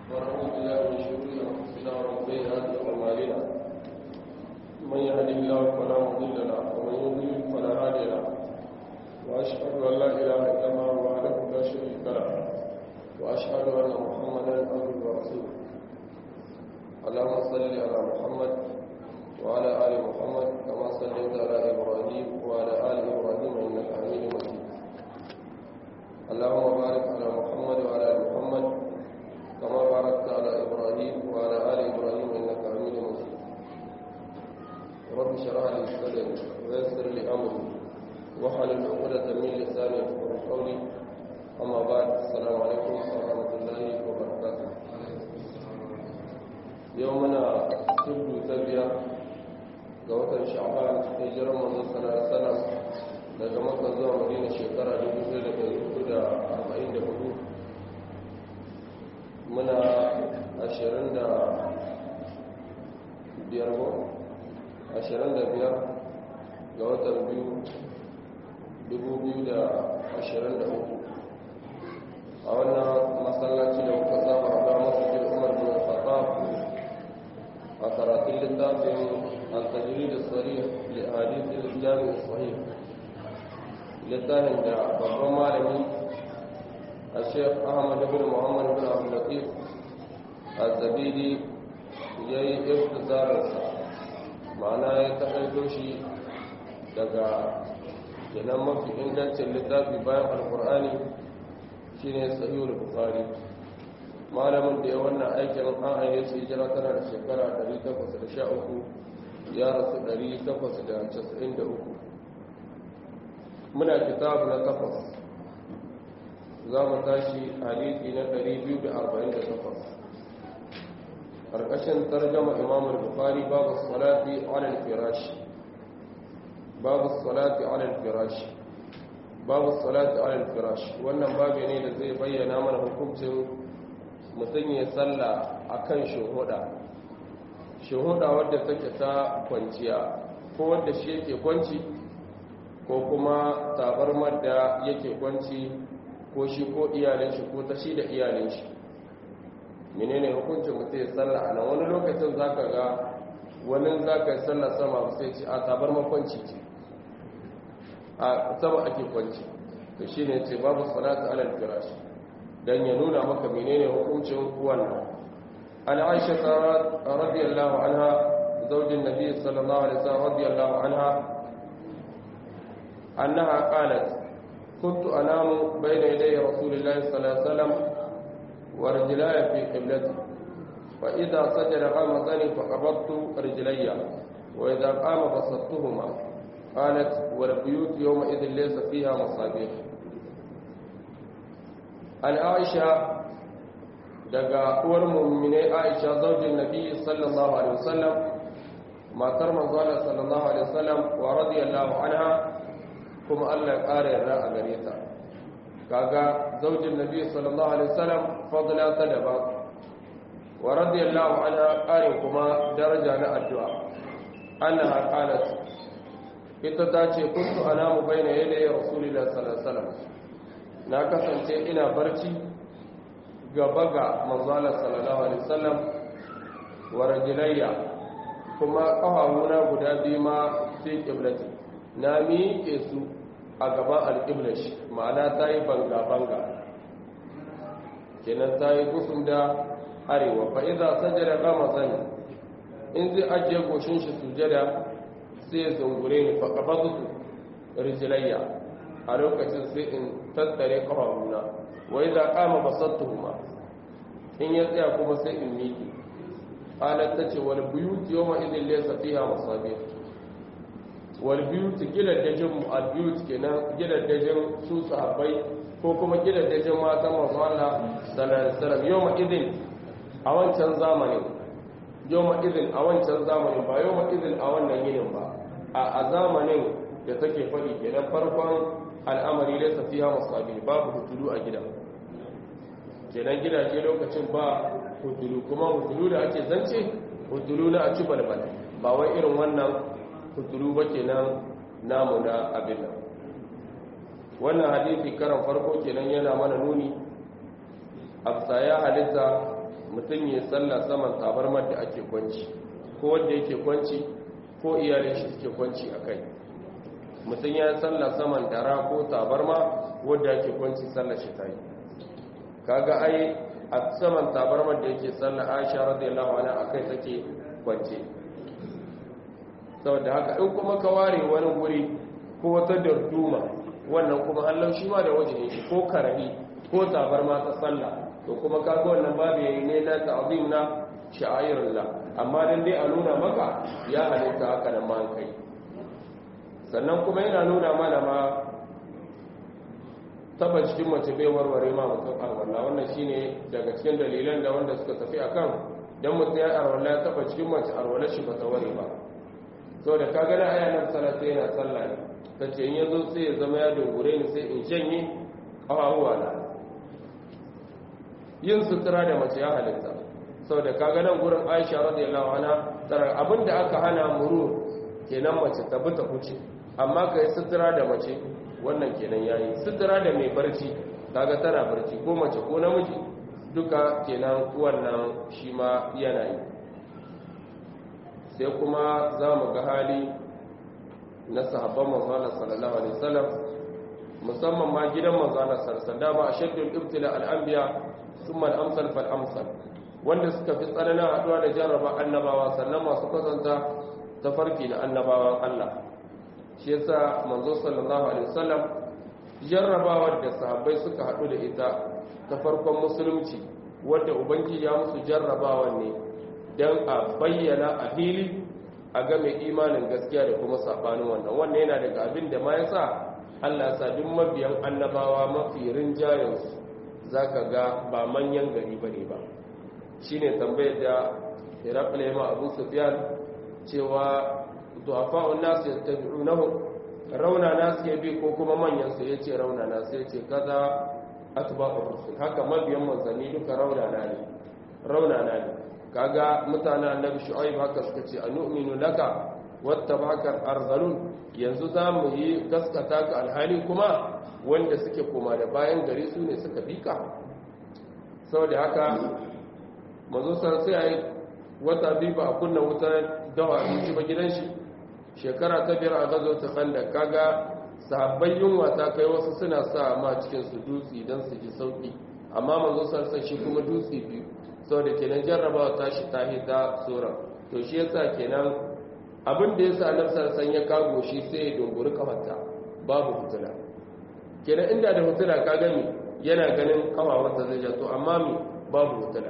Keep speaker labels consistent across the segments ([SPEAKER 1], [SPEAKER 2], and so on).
[SPEAKER 1] ونعوذ بالله من شرور انفسنا ومن سيئات اعمالنا من يهده الله فلا مضل له ومن يضلل فلا هادي له واشهد ان لا اله الا الله وحده لا شريك له واشهد ان محمدا عبده ورسوله اللهم صل على محمد وعلى ال محمد كما صليت على ابراهيم وعلى ال ابراهيم انك حميد مجيد اللهم بارك على محمد وعلى ال محمد كما باركت على ابراهيم وعلى ال ابراهيم انك حميد مجيد رب اشرح لي صدري ويسر لي امري واحلل عقدة من لساني يفقهوا قولي اما بعد السلام عليكم ورحمه الله وبركاته يومنا سبت تبيا ga watan sha'ban hijirar manzon sallallahu alaihi wasallam daga makka zuwa madina shekara 1444 muna 25 ga watan biyu 2023 a wannan masallaci da muka saba a ba masu umar bin khattab a karatun littafin التجريد الصريح لأحاديث الجامع الصحيح littafin da babban malami a sheikh ahmad bin muhammad bin abdullatif al-zabidi ya yi iftisararsa ma'ana ya taƙaito shi daga kenan mafi ingancin littafi bayan alkur'ani shine sahihul bukhari malamin da ya wannan aikin an ayyar su hijira tana da shekara 813 ya rasu 893 muna kitabu na takwas za mu tashi hadisi na 248 ƙarƙashin tarjama imamul bukari babu salati alal firashi babu salati alal firashi babu salati alal firashi wannan babu ne da zai bayyana mana hukuncin mutum ya salla akan shuhuda shuhuda wadda take ta kwanciya ko wadda shi yake kwanci ko kuma tabarmar da yake kwanci ko shi ko iyalin shi ko ta shi da iyalin shi menene hukuncin mutum ya sallah a nan wani lokacin za ka ga wani za ka yi sallah sama sai ce a tabarmar kwanci ce a sama ake kwanci to shi ne ce babu salatu alal firashi don ya nuna maka menene hukuncin wannan عن عائشة رضي الله عنها زوج النبي صلى الله عليه وسلم رضي الله عنها أنها قالت كنت أنام بين يدي رسول الله صلى الله عليه وسلم ورجلاي في قبلتي فإذا سجد غمزني فقبضت رجلي وإذا قام بسطتهما قالت والبيوت يومئذ ليس فيها مصابيح عن عائشة daga uwar mummune aisha zaujin nabi sallallahu alaihi wasallam matar manzala sallallahu alaihi wasallam wa radiyallahu anha kuma Allah ya kare yarda a gare ta kaga zaujin nabi sallallahu alaihi wasallam fadla ta daba wa radiyallahu anha kare kuma daraja na addu'a annaha qalat ita ta ce kuntu anamu baina yadayi rasulillahi sallallahu alaihi wasallam na kasance ina barci gaba ga manzala sallallahu alaihi wasallam wa rajulayya kuma kafafuna guda biyu ma fi qiblati na miƙe su a gaban alƙiblashi ma'ana ta yi banga-banga kenan ta yi kusur da arewa fa iza sajada gama sani in zai ajiye goshin shi sujada sai ya zungure ni fa kafa rijilayya a lokacin sai in tattare kafafuna wa idza qama basattuhuma in ya tsaya kuma sai in miki qalat tace wal buyut yawma idin laysa fiha masabih wal buyut gidaddajin mu al buyut kenan gidaddajin su sahabbai ko kuma gidaddajin matan manzo Allah sallallahu alaihi wasallam yawma idin a wancan zamanin yawma idin a wancan zamanin ba yawma idin a wannan yinin ba a zamanin da take fadi kenan farkon al'amari laysa fiha masabih babu hutulu a gidan kenan gidaje lokacin ba hutulu kuma hutulu da ake zance hutulu na a ci balbal ba wai irin wannan hutulu ba kenan namu na abin nan wannan hadisi karan farko kenan yana mana nuni afsa ya halitta mutum ya sallah saman tabarmar da ake kwanci ko wanda yake kwanci ko iyalin shi suke kwanci a kai mutum ya sallah saman dara ko tabarma wadda ake kwanci sallar shi ta yi kaga ai a saman tabarmar da yake sallah aisha radiyallahu anha akai take kwance saboda haka in kuma ka ware wani guri ko wata darduma wannan kuma Allah shi ma da wajen shi ko karabi ko tabarma ta sallah to kuma kaga wannan babu yayi ne na ta'zim na sha'airullah amma dan dai a nuna maka ya halitta haka nan ma kai sannan kuma yana nuna mana ma taba cikin mace bai warware ma mutum arwallah wannan shine daga cikin dalilan da wanda suka tafi akan dan mutum ya arwallah ya taba cikin mace arwallah shi ba ta ware ba saboda ka gana aya nan salata yana sallah ne tace in yazo sai ya zama ya dogure ni sai in janye kawawa na yin sutura da mace ya halitta saboda ka ga nan gurin Aisha radiyallahu anha tsara abinda aka hana murur kenan mace ta bi ta huce amma kai sutura da mace wannan kenan yayi sutura da mai barci kaga tana barci ko mace ko namiji duka kenan wannan shi ma yana yi sai kuma za mu ga hali na sahabban manzana sallallahu alaihi wasallam musamman ma gidan manzana sallallahu da ba a shaddul ibtila al-anbiya thumma al-amsal fal amsal wanda suka fi tsananin haduwa da jarraba annabawa sannan masu kwatanta tafarki na annabawan Allah shi yasa manzo sallallahu alaihi wasallam jarrabawar da sahabbai suka hadu da ita ta farkon musulunci wadda ubangiji ya musu jarrabawa ne don a bayyana a fili a game imanin gaskiya da kuma sabanin wannan wannan yana daga abin da ma yasa Allah sa duk mabiyan annabawa mafi rinjayensu zaka ga ba manyan gari bane ba shine tambayar da Herakle ma Abu Sufyan cewa du'afa'un nas yattabi'unahu rauna nas ya bi ko kuma manyan su yace rauna nas yace kaza atba'ur rusul haka mabiyan manzanni duka rauna na ne rauna na ne kaga mutanen annabi shu'aib haka suka ce anu'minu laka wattaba'aka arzalun yanzu zamu yi gaskata ka alhali kuma wanda suke koma da bayan gari su ne suka bika saboda haka mazo sai ai wata biyu ba a kunna wutar dawa abinci ba gidan shi shekara ta biyar a gazo ta kanda kaga sahabbai yunwa ta kai wasu suna sa ma cikin su dutse don su ji sauki amma manzo sarsa shi kuma dutse biyu saboda kenan jarrabawa ta shi ta hita tsoron to shi yasa kenan abin da yasa nan sarsan ya kago shi sai ya dunguri kafarta babu hutuna kenan inda da hutuna ka gani yana ganin kafawarta zai ja to amma mi babu hutuna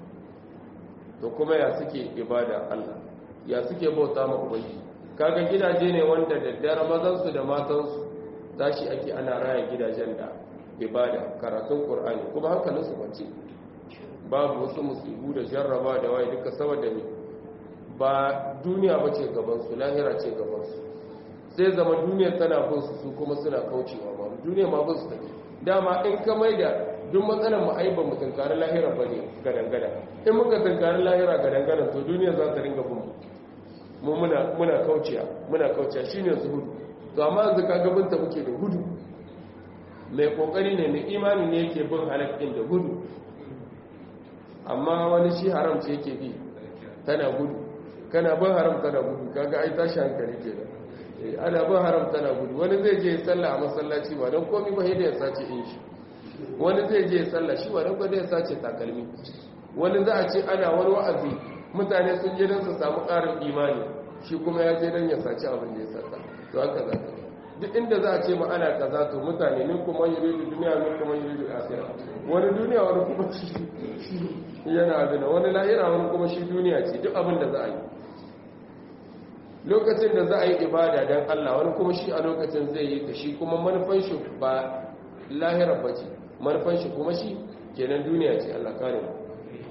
[SPEAKER 1] to kuma ya suke ibada Allah ya suke bauta ma ubangiji kaga gidaje ne wanda daddare mazansu da matansu tashi ake ana raya gidajen da ibada karatun qur'ani kuma hankalinsu kwance babu wasu musibu da jarraba da waye duka saboda ne ba duniya ba ce gabansu lahira ce gabansu sai zama duniya tana bin su su kuma suna kaucewa ba duniya ma bin su take dama in ka mai da duk matsalar mu ai ba mu tunkari lahira ba ne gadan-gadan in muka tunkari lahira gadan-gadan to duniya za ta ringa bin mu muna muna kauciya muna kauciya shine zuhudu to amma yanzu ka ga binta muke da gudu mai kokari ne mai imani ne yake bin halakkin da gudu amma wani shi haram ce yake bi tana gudu kana bin haram tana gudu kaga ai tashi hankali ke da ana bin haram tana gudu wani zai je sallah a masallaci ba don komi ba da ya sace in shi wani zai je sallah shi ba don kwada ya sace takalmi wani za a ce ana wani wa'azi mutane sun je don su samu ƙarin imani shi kuma ya je don ya sace abin da ya sata to haka za ka duk inda za a ce ma ana kaza to mutane ne kuma yuridu duniya ne kuma yuridu akhirah wani duniya wani kuma shi yana abin wani lahira wani kuma shi duniya ce duk abin da za a yi lokacin da za a yi ibada don Allah wani kuma shi a lokacin zai yi ta shi kuma manufan shi ba lahira ba ce manufan shi kuma shi kenan duniya ce Allah kare mu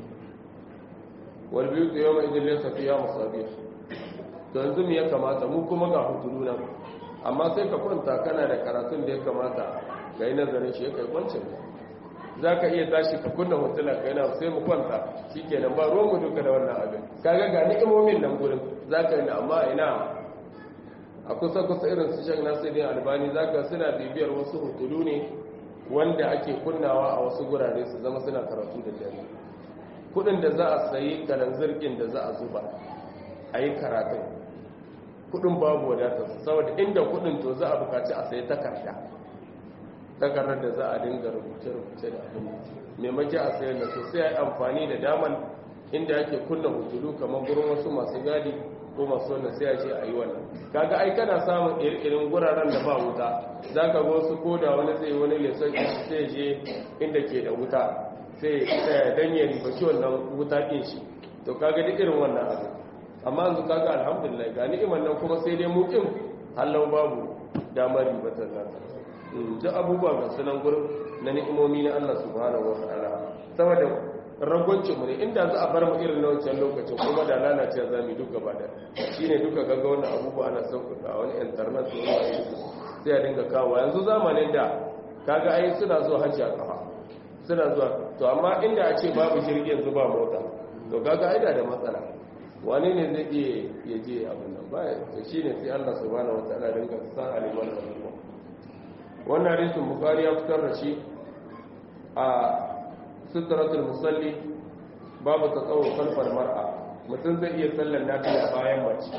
[SPEAKER 1] wal biyu da yawma idin laysa fiha masabih to yanzu me ya kamata mu kuma ga hutulu nan amma sai ka kwanta kana da karatun da ya kamata ga yi nazarin shi ya kai kwancin za ka iya tashi ka kunna hotuna ka yana sai mu kwanta shi kenan ba ruwan mu duka da wannan abin kaga ga ni'imomin nan gurin za ka yi amma ina a kusa kusa irin su shan nasirin albani za ka suna bibiyar wasu hotulu ne wanda ake kunnawa a wasu gurare su zama suna karatu da dare kudin da za a sayi kalanzirkin da za a zuba a yi karatun kudin babu wadatar saboda inda kudin to za a bukaci a sayi takarda takardar da za a dinga rubuce-rubuce da abin maimaki a sayar da su sai a yi amfani da daman inda ake kunna hujjulu kamar gurin wasu masu gadi ko masu wannan sai a ce a yi wannan kaga ai kana samun irin guraren da ba wuta za ka ga wasu ko da wani zai wani leson sai je inda ke da wuta sai ya danye ribaci wannan wuta ɗin shi to kaga duk irin wannan abu amma yanzu kaga alhamdulillah ga ni'imar nan kuma sai dai mukin hallau babu damar ribatar zata duk abubuwa ga sunan gurin na ni'imomi na Allah subhanahu wa ta'ala saboda ragwancin mu ne inda za a bar mu irin na wancan lokacin kuma da lalace za mu duk gaba da shine duka gaga wannan abubuwa ana sauƙaƙa wani internet ko wani sai a dinga kawo yanzu zamanin da kaga ai suna zuwa hajji a kafa suna zuwa to amma inda a ce babu jirgi yanzu ba mota to kaga ai da matsala wani ne zai iya ya je abin nan ba to shine sai Allah subhanahu wa ta'ala dinga sa aliman abubuwa wannan hadisin bukari ya fitar da shi a sutratul musalli babu tsawo kalfar mar'a mutum zai iya sallar nafila bayan mace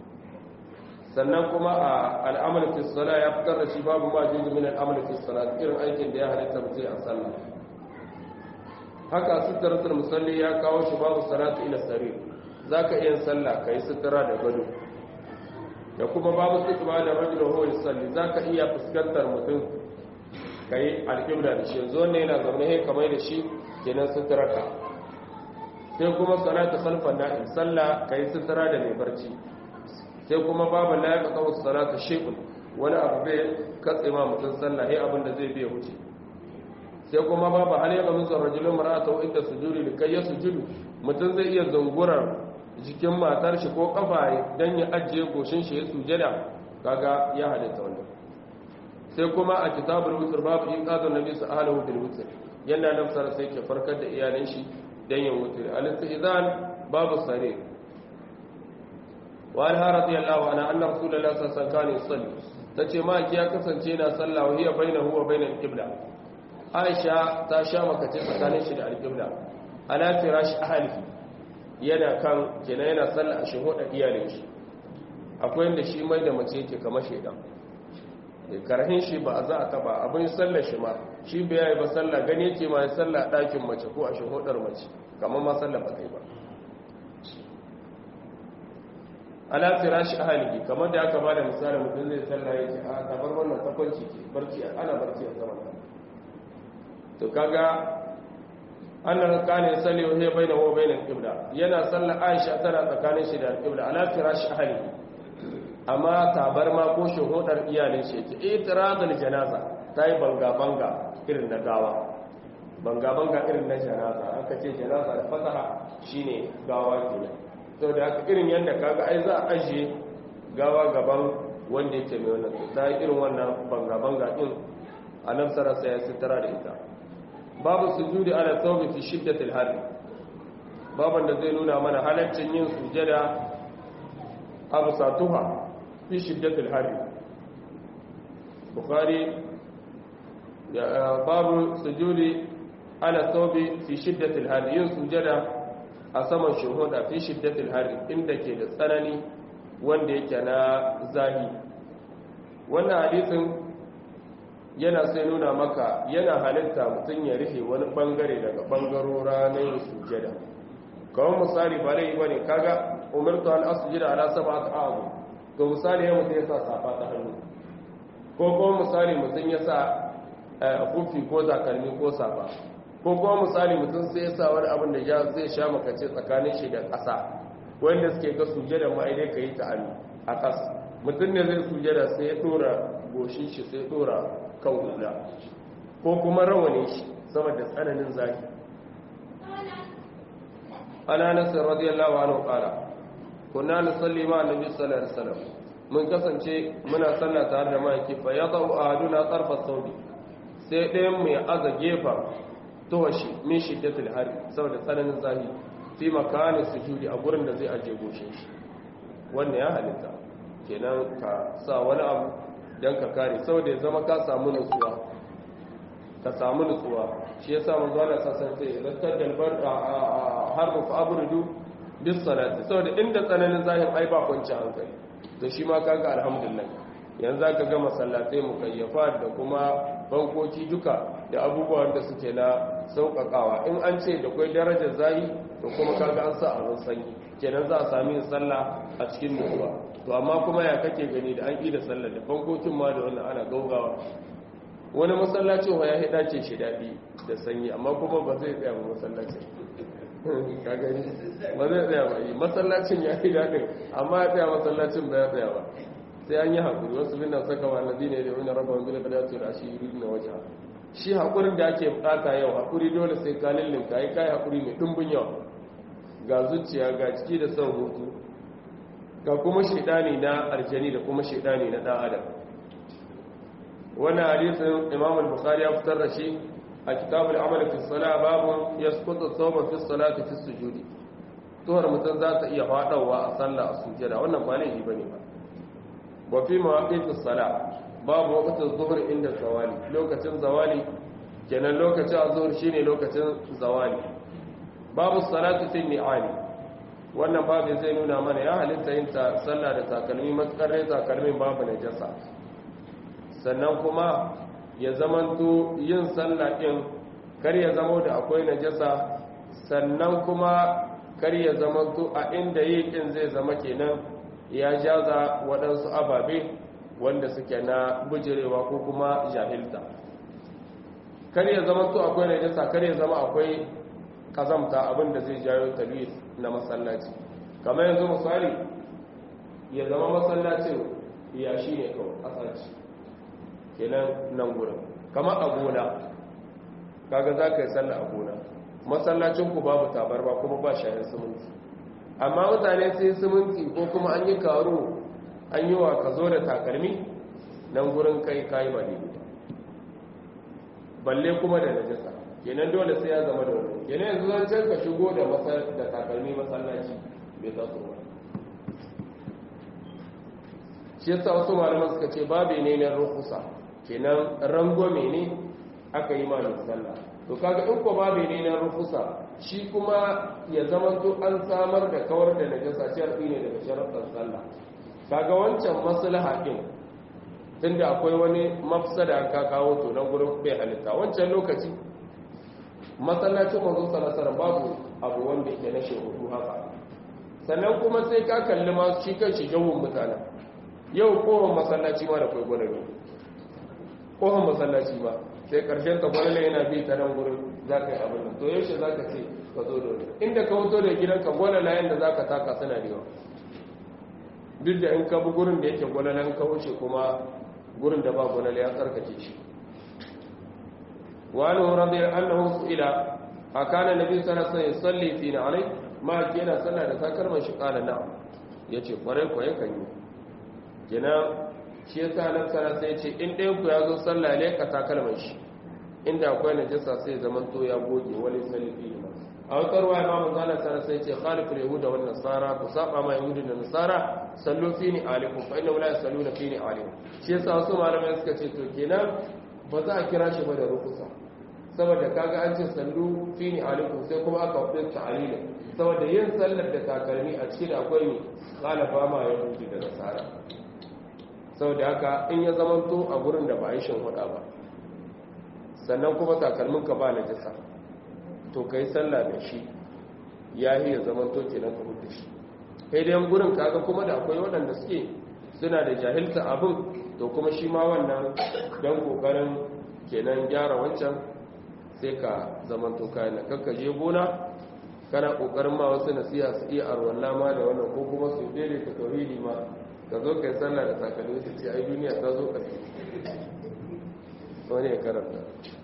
[SPEAKER 1] sannan kuma a al'amal fi sala ya fitar da shi babu ma juzu min al'amal fi sala irin aikin da ya halitta mutum a sallah haka sutratul musalli ya kawo shi babu salatu ila sarir zaka iya sallah kai sutura da gado da kuma babu sutura da rajulun huwa yusalli zaka iya fuskantar mutum kai alƙibla da shi yanzu wannan yana zaune he kamar da shi kenan sutura ka sai kuma salatu khalfan na'im sallah kai sutura da mai barci sai kuma babu la yaqa qawu salatu shay'un wani abu bai katse ma mutum sallah he abin da zai biya wuce sai kuma babu hal yaqa min rajulun mar'atu inda sujudi likai yasjudu mutum zai iya zungurar jikin matar shi ko kafa don ya ajiye goshin shi ya sujada kaga ya halitta wannan sai kuma a kitabul wutr babu in qadun nabi sallallahu alaihi wutr yana nafsar sai ke farkar da iyalin shi dan yin wutr al-istizan babu sare wa anha radiyallahu anha anna rasulullahi sallallahu alaihi wasallam yusalli tace ma ki ya kasance yana sallah wa hiya bainahu wa bainal qibla aisha ta sha makace tsakanin shi da al-qibla ala firash ahlihi yana kan kenan yana sallah a shahuɗa iyalin shi akwai inda shi mai da mace yake kama shaidan da karhin shi ba za a taba abin sallar shi ma shi bai yi ba sallah gani yake ma ya sallah ɗakin mace ko a shahuɗar mace kamar ma sallah ba kai ba ala firashi ahalihi kamar da aka bada misali mutum zai sallah yake a tabar wannan takwanci ke barci ana barci a saman to kaga annan kana yusalli wa hiya bainahu wa bainal qibla yana sallar Aisha tana tsakanin shi da al-qibla ala firash ahli amma tabarma ko shuhudar iyalin shi yake itiradul janaza tayi banga banga irin na gawa banga banga irin na janaza aka ce janaza da fasaha shine gawa kenan saboda haka irin yanda kaga ai za a aje gawa gaban wanda yake mai wannan tayi irin wannan banga banga din annabi sallallahu alaihi wasallam ya sitara da ita babu sujudi ala thawbi fi shiddatil har baban da zai nuna mana halaccin yin sujada abu satuha fi shiddatil har bukhari babu sujudi ala thawbi fi shiddatil har yin sujada a saman shuhuda fi shiddatil har inda ke da tsanani wanda yake na zahi wannan hadisin yana sai nuna maka yana halitta mutum ya rufe wani bangare daga bangarora na yin sujada kawai misali ba rai ba ne kaga umartu an asujida ala saba ta abu to misali ya mutum ya sa safa ta hannu ko kuma misali mutum ya sa kufi ko takalmi ko safa ko kuma misali mutum sai ya sa wani abin da ya zai sha makace tsakanin shi da ƙasa wanda suke ga sujada ma idai ka yi ta hannu a ƙasa mutum ne zai sujada sai ya dora goshin shi sai ya dora kan hula ko kuma rawane shi saboda tsananin zafi ana nasir radiyallahu anhu qala kunna nusalli ma annabi sallallahu alaihi wasallam mun kasance muna sallah tare da maki fa yadau ahaduna tarfa thawbi sai ɗayan mu ya aza gefa towashi min shiddatil hari saboda tsananin zafi fi makani sujudi a gurin da zai aje goshin shi wannan ya halitta kenan ka sa wani abu don ka kare saboda ya zama ka samu nutsuwa ka samu nutsuwa shi yasa manzo Allah sallallahu alaihi wasallam sai dalbar harbu fa abridu bis salati saboda inda tsananin zahir ai ba kwanci hankali to shi ma kaga alhamdulillah yanzu zaka ga masallatai mukayyafa da kuma bankoki duka da abubuwan da suke na sauƙaƙawa in an ce da kwai darajar zahi to kuma kaga an sa abin sanyi kenan za a sami yin sallah a cikin nutsuwa to amma kuma ya kake gani da an da sallah da bankokin ma da wannan ana gaugawa wani masallacin wa ya hida ce shi daɗi da sanyi amma kuma ba zai tsaya ba masallacin ka gani ba zai tsaya ba masallacin ya yi daɗin amma ya tsaya masallacin ba ya tsaya ba sai an yi haƙuri wasu bin nan saka wani ne da wani raba wani da kadatu da shi yuri na wajen shi haƙurin da ake bukata yau haƙuri dole sai ka lillinka yi kai haƙuri mai ɗumbin yawa ga zuciya ga ciki da son hutu ga kuma shaidani na aljani da kuma shaidani na ɗan adam wannan hadisin imam al-bukhari ya fitar da shi a kitabul amal fi salat babu yasqutu thawba fi salati fi sujudi tuhar mutum za ta iya fadawa a sallah a sujada wannan ba laifi bane ba wa fi mawaqitis salat babu waqtin zuhur inda zawali lokacin zawali kenan lokacin azhur shine lokacin zawali babu salatu fi ni'ali wannan babu zai nuna mana ya halitta yin ta sallah da takalmi matsakar rai takalmin babu najasa sannan kuma ya zamanto yin sallah din kar ya zamo da akwai najasa sannan kuma kar ya zamanto a inda yi din zai zama kenan ya jaza waɗansu ababe wanda suke na bujirewa ko kuma jahilta kar ya zama to akwai najasa kar ya zama akwai kazamta abinda zai jayo talwis na masallaci kamar yanzu misali ya zama masallacin ya shi ne kawai asaci kenan nan gurin kamar a gona kaga za ka yi sallah a gona masallacin ku babu tabarba kuma ba shayin siminti amma mutane sai siminti ko kuma an yi karo an yi wa ka zo da takalmi nan gurin kai kayi ba ne balle kuma da najasa kenan dole sai ya zama da wani kenan yanzu zan can ka shigo da da takalmi masallaci bai za su ba shi yasa wasu malaman suka ce babu ne na rukusa kenan rangwame ne aka yi malin sallah to kaga in ko babu ne na rukusa shi kuma ya zama to an samar da kawar da najasa sharfi ne daga sharaɗar sallah kaga wancan maslaha din tunda akwai wani mafsada ka kawo to nan gurin bai halitta wancan lokaci masallacin manzo sallallahu babu abu wanda yake na shehudu haka sannan kuma sai ka kalli ma shi kan shi jawun mutanen yau kohon masallaci ma da kai gwalalo kohon masallaci ma sai karshen ta gwalalo yana bi ta nan gurin za ka yi abin nan to yaushe za ka ce ka zo da wani inda ka wuto da gidanka gwalala yadda za ka taka suna da yawa duk da in ka bi gurin da yake gwalalan ka wuce kuma gurin da ba gwalala ya tsarkake shi wani rabi annahu su'ila a kana nabi sallallahu alaihi wasallam yusalli fi alai ma yana sallah da takalman shi kala na yace kwarai ko yakan yi kenan shi yasa nan sana sai ce in ɗayan ku ya zo sallah ne ka takalman shi inda akwai najasa sai zaman to ya goge wani salifi ma a wata ruwa ya mamu zala sana sai ce khalifin yahuda wa nasara ku saba ma yahudu da nasara sallu fi ni alikum fa inna la yusalluna fi ni alikum shi yasa wasu malamai suka ce to kenan ba za a kira shi ba da rukusa saboda kaga an ce sallu fi ni alikum sai kuma aka wadda ta'alila saboda yin sallar da takalmi a cikin akwai ne khalafa ma yahudu da nasara saboda haka in ya zamanto a gurin da ba a yi shin huda ba sannan kuma takalminka ba najasa to kai sallah da shi ya yi ya zamanto kenan ka hudu shi kai dai gurin kaga kuma da akwai waɗanda suke suna da jahilta abin to kuma shi ma wannan don kokarin kenan gyara wancan sai ka zamanto kayan kakka je gona kana kokarin ma wasu nasiha su iya arwalla ma da wannan ko kuma su daidaita tauhidi ma ka zo ka yi sallah da takalmi su ce ai duniya ta zo ƙarfi wani ya karanta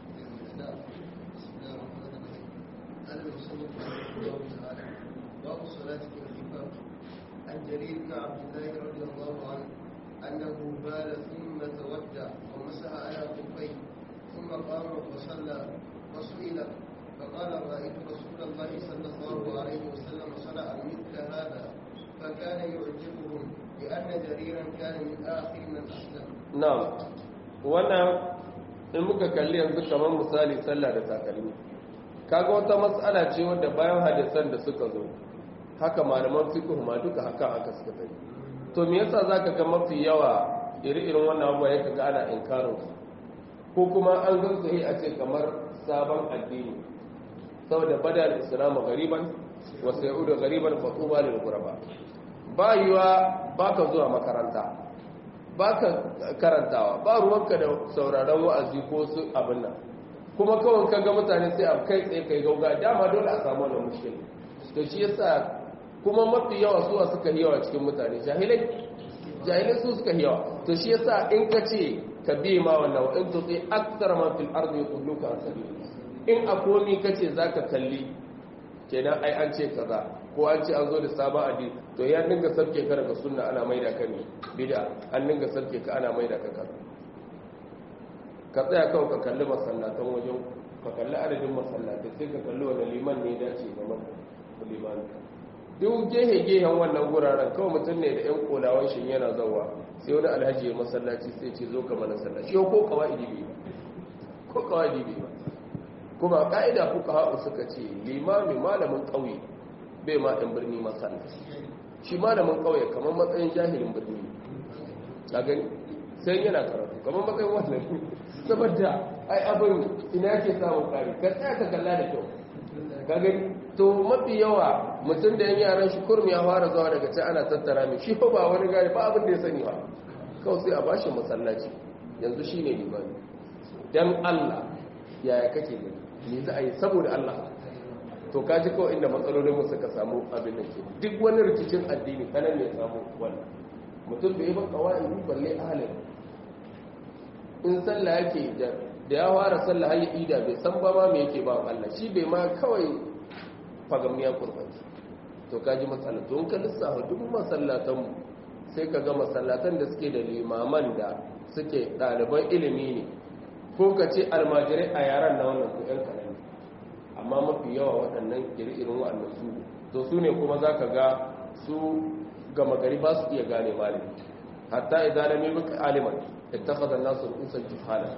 [SPEAKER 2] باب الصلاة في الخفاف عن جرير بن عبد الله رضي الله عنه أنه بال ثم تودع ومسح على خفيه ثم قام وصلى فسئل فقال رأيت رسول الله صلى الله عليه وسلم صنع مثل هذا فكان يعجبهم لأن جريرا كان من آخر من أسلم
[SPEAKER 1] na'am wannan in muka kalli yanzu kamar misali sallah da takalmi kaga wata matsala ce wadda bayan hadisan da suka zo haka malaman fiqh ma duka haka haka suka tafi to me yasa zaka ga mafi yawa iri-irin wannan abuwa yake ga ana inkarin su ko kuma an gan su a ce kamar sabon addini saboda bada al-islam gariban wa sayudu gariban fa tuba lil ghuraba ba yiwa baka zuwa makaranta baka karantawa ba ruwanka da sauraron wa'azi ko su abin nan kuma kawai ka ga mutane sai a kai tsaye kai gauga dama dole a samu wannan mushkil to shi yasa kuma mafi yawa suwa suka yawa cikin mutane jahilai jahilai su suka yawa to shi yasa in ka ce ka bi ma wannan wa in tuti aktsara man fil ardi yudluka an sabil in a komi kace zaka kalli kenan ai an ce kaza ko an ce an zo da sabon addini to ya dinga sarke ka daga sunna ana maida ka ne bid'a an dinga sarke ka ana maida ka kaza ka tsaya kawai ka kalli masallatan wajen ka kalli adadin masallatai sai ka kalli wani liman ne dace ga liman duk gehe-gehen wannan guraren kawai mutum ne da 'yan kolawan shi yana zauwa sai wani alhaji ya masallaci sai ce zo ka mana sallaci yau ko kawai bai ba ko kawai bai ba kuma ka'ida kuka haɗu suka ce limami malamin ƙauye bai ma ɗan birni masallaci shi malamin ƙauye kamar matsayin jahilin birni a gani sai yana karatu kamar matsayin wannan saboda ai abin ina ke samun kari ka tsaya ka kalla da kyau ka gani to mafi yawa mutum da yan yaran shi kurmi ya fara zuwa daga can ana tattara mai shi ba wani gari ba abin da ya sani ba kawai sai a bashi masallaci yanzu shi ne limani don allah yaya kake gani me za a yi saboda allah to ka ji kawai inda matsalolin mu suka samu abin da ke duk wani rikicin addini kanan ne samu wannan mutum bai ba kawai balle ahalin in sallah yake da ya fara sallah har ya ida bai san ba ma me yake ba Allah shi bai ma kawai fagamiya kurbanci to kaji matsala to in ka lissafa duk masallatan mu sai ka ga masallatan da suke da limaman da suke ɗaliban ilimi ne ko ka ce almajirai a yaran na wannan ko yan kanan amma mafi yawa waɗannan iri-irin waɗannan su to su ne kuma za ka ga su gama gari ba su iya gane malami hatta idan lam yabqa aliman ittakhadha an-nasu ru'usan juhala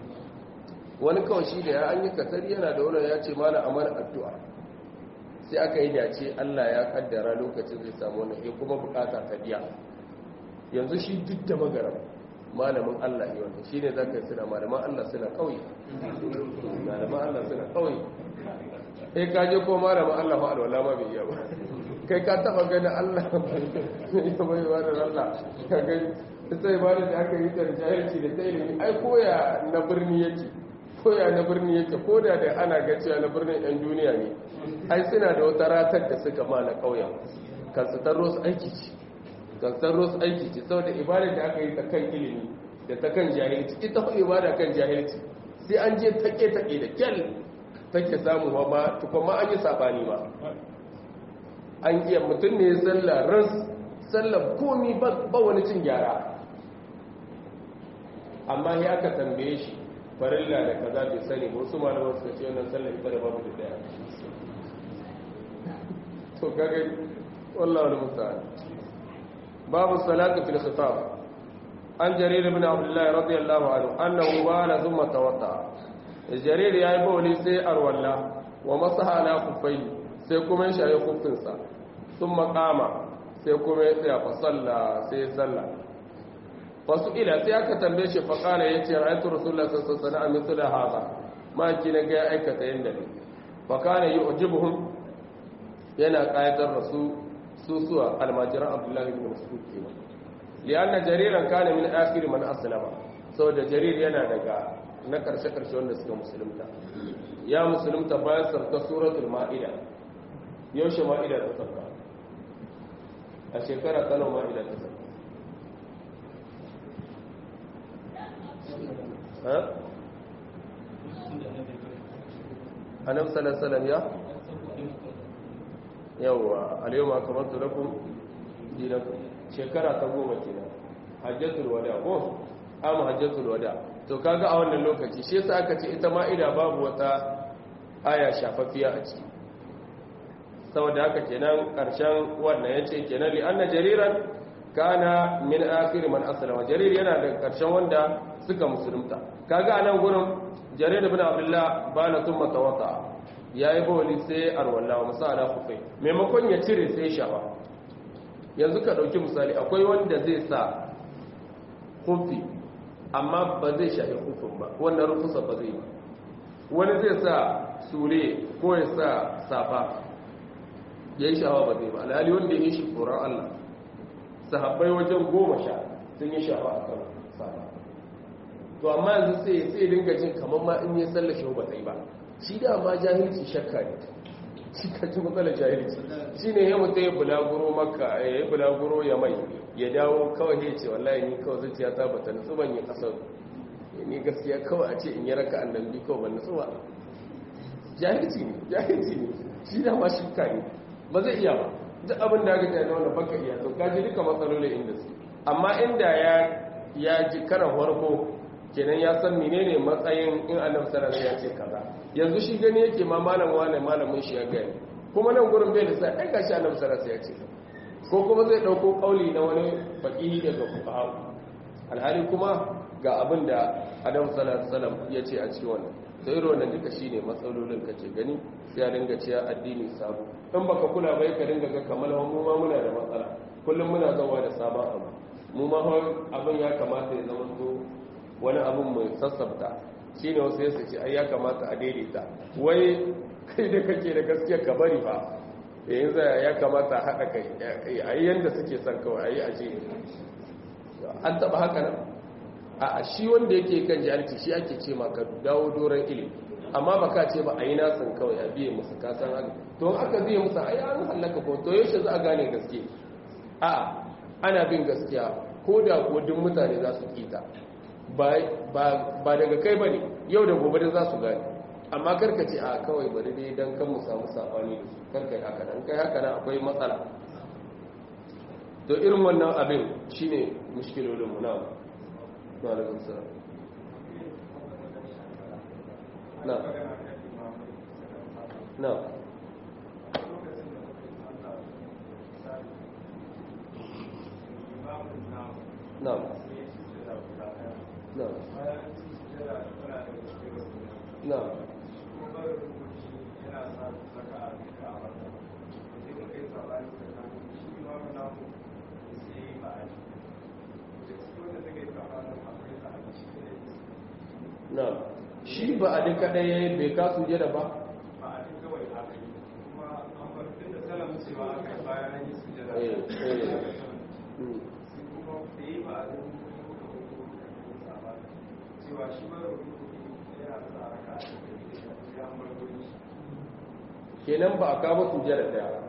[SPEAKER 1] wani kawai shi da ya an yi katari yana da wani ya ce malam amar addu'a sai aka yi dace Allah ya kaddara lokacin zai samu wani ya kuma bukata ta biya yanzu shi duk da magaram malamin Allah ne wanda shi ne zaka suna malaman Allah suna kauye malaman Allah suna kauye kai ka je ko malamin Allah fa alwala ma bai iya ba kai ka taba ganin Allah ya bai wa da Allah ka gani sai ba da aka yi ta jahilci da ta ilimi ai koya na birni yake koya na birni yake ko da da ana ga cewa na birnin yan duniya ne ai suna da wata ratar da suka ma na ƙauyen kan su tarro su aiki ce kan su tarro su aiki ce saboda ibada da aka yi ta kan ilimi da ta kan jahilci ita ko ibada kan jahilci sai an je take take da kyal take samu ma ma tukun ma an yi sabani ma an iya mutum ne sallah ras sallah komi ba wani cin gyara amma ya aka tambaye shi farilla da kaza bai sani ba wasu malaman suka ce wannan sallar ita da babu da daya to kaga wallahi wal musta'an babu salatu fil khitab an jarir ibn abdullah radiyallahu anhu annahu bala thumma tawadda jarir yayi bawli sai arwalla wa masaha ala kuffai sai kuma ya shayi kuffinsa thumma qama sai kuma ya tsaya fa salla sai salla wasu ila sai aka tambaye shi faƙala ya ce ra'aytu rasulullah sallallahu alaihi wasallam mithla hada ma ki na ga aikata yanda ne fa kana yu'jibuhum yana qaidar rasul susuwa almajiran abdullah ibn mas'ud kenan lianna jariran kana min akhir man aslama saboda jarir yana daga na karshe karshe wanda suka musulunta ya musulunta bayan sarka suratul ma'ida yaushe ma'ida ta sarka a shekara ta nawa ma'ida ta sarka annabi sallallahu alaihi ya yawa al-yawma akmaltu lakum dinakum shekara ta goma kenan hajjatul wada ko amma hajjatul wada to kaga a wannan lokaci shi yasa aka ce ita ma'ida babu wata aya shafaffiya a ciki saboda haka kenan karshen wannan yace kenan li anna jariran kana min akhir man aslama jarir yana da karshen wanda suka musulunta kaga anan gurin jarir ibn abdullah bana thumma tawata yayi bawli sai arwalla wa musala kufai maimakon ya cire sai shafa yanzu ka dauki misali akwai wanda zai sa kufi amma ba zai shafi kufin ba wannan rufusa ba zai ba wani zai sa sure ko ya sa safa ya yi shawa ba zai ba alhali wanda ya yi shi tsoron allah sahabbai wajen goma sha sun yi shawa a kan safa to amma yanzu sai sai dinga jin kamar ma in yi sallar shi ba zai ba shi da ma jahilci shakka ne shi ka ji matsalar jahilci shi ne ya mutu ya bulaguro maka ya bulaguro ya mai ya dawo kawai ya ce wallahi ni kawai zuciya ta bata nutsu ban yi kasar ni gaskiya kawai a ce in yi raka annan bi kawai ban nutsu ba jahilci ne jahilci ne shi da ma shi ka ne ba zai iya ba duk abin da aka ta da wanda baka iya to kaji duka matsalolin inda su amma inda ya ya ji karan farko kenan ya san menene matsayin in annabi sallallahu alaihi ya ce kaza yanzu shi gani yake ma malam wane malamin shi ya gani kuma nan gurin bai da sai ai gashi annabi sallallahu alaihi ya ce ko kuma zai dauko kauli na wani faqihi daga fuqaha alhali kuma ga abin da annabi sallallahu alaihi wasallam ya ce a cikin wannan sai irin wannan duka shine matsalolin kace gani sai a dinga cewa addini sabo in baka kula bai ka dinga ga kamar mu ma muna da matsala kullum muna zawa da sabon abu mu ma abin ya kamata ya zama to wani abin mai sassabta shi ne wasu yasa ce ai ya kamata a daidaita wai kai da kake da gaskiya ka bari fa yayin zai ya kamata a haɗa kai a yi yadda suke son kawai a yi a ce an taɓa haka nan a shi wanda yake kan jahilci shi ake ce ma ka dawo doron ilimi amma ba ka ce ba a yi nasin kawai a biye musu kasan haka to aka biye musu ai an hallaka ko to yaushe za a gane gaske a ana bin gaskiya ko da ko duk mutane za su kita ba daga kai ba ne yau da gobe da za su gani amma karka ce a kawai bari dai don kan mu samu safani da su karka yi haka nan kai haka nan akwai matsala to irin wannan abin shine mushkilolinmu na na da gunsura na na na No. No. No. shi ba a duka ɗaya bai kasu jada ba?
[SPEAKER 3] ba a duka wai aka yi kuma an bar tun da salam cewa aka yi bayan yi su jada
[SPEAKER 1] Eh, eh.
[SPEAKER 3] kuma da yi ba a duka cewa shi mara yana da raka a cikin ya margoni
[SPEAKER 1] kenan ba a kama sujada ɗaya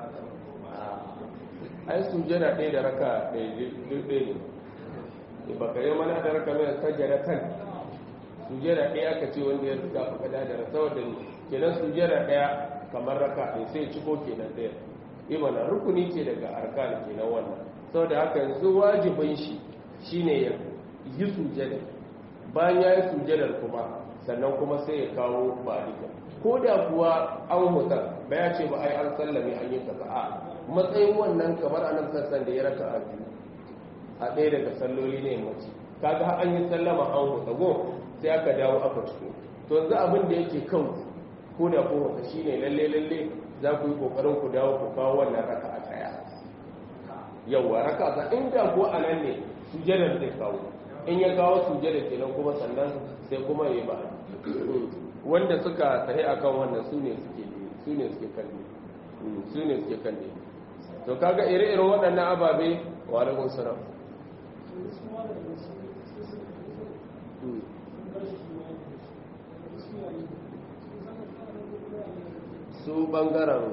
[SPEAKER 1] ai sujada ɗaya da raka ɗaya duk ɗaya ne ba ka yi mana da raka mai sajada kan sujada ɗaya aka ce wanda ya riga ka da da saboda ne kenan sujada ɗaya kamar raka ɗaya sai ciko kenan ɗaya imana rukuni ce daga arkan kenan wannan saboda haka yanzu wajibin shi shine ya yi sujada bayan ya yi sujadar kuma sannan kuma sai ya kawo ba duka ko da kuwa an hutar ba ya ce ba ai an sallame an yi kaza a matsayin wannan kamar anan sassan da ya raka a biyu a ɗaya daga salloli ne mace kaga an yi sallama an huta go sai aka dawo aka ciko to yanzu abin da yake kan ko da ko wata shine lalle lalle za ku yi kokarin ku dawo ku kawo wannan raka a tsaya yawa raka ta inda ko anan ne sujadar zai kawo in ya kawo sujada kenan kuma sannan sai kuma ya ba wanda suka tahi akan wannan su ne suke su ne suke kalle su ne suke kalle to kaga ire-iren waɗannan ababe wa alaikum salam su bangaren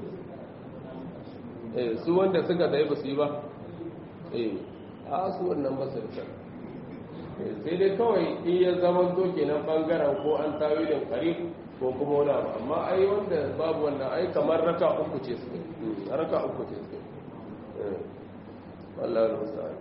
[SPEAKER 1] eh su wanda suka tahi ba su yi ba eh a su wannan ba su da sai dai kawai in ya zama to kenan bangaren ko an tawilin karif ko kuma wani abu amma ai wanda babu wannan ai kamar raka uku ce suke raka uku ce suke wallahi musa'an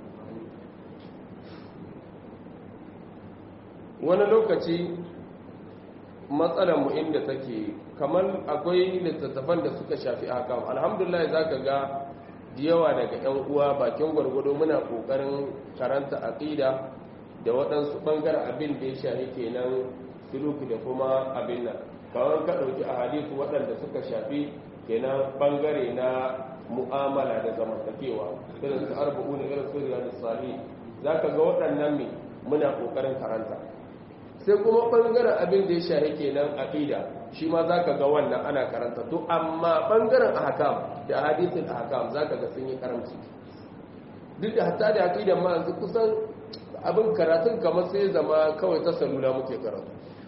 [SPEAKER 1] wani lokaci matsalar mu inda take kamar akwai littattafan da suka shafi haka alhamdulillah zaka ga da yawa daga 'yan uwa bakin gwargwado muna kokarin karanta aqida da waɗansu ɓangaren abin da ya shafi kenan suluki da kuma abin nan kawai ka ɗauki a hadisu waɗanda suka shafi kenan ɓangare na mu'amala da zamantakewa irin su arba'u ne irin su riyadu sali za ka ga waɗannan ne muna ƙoƙarin karanta sai kuma ɓangaren abin da ya shafi kenan aƙida shi ma za ka ga wannan ana karanta to amma ɓangaren ahkam da hadisin ahkam za ka ga sun yi karamci duk da hatta da aƙidan ma yanzu kusan abin karatun kamar sai zama kawai ta salula muke karatu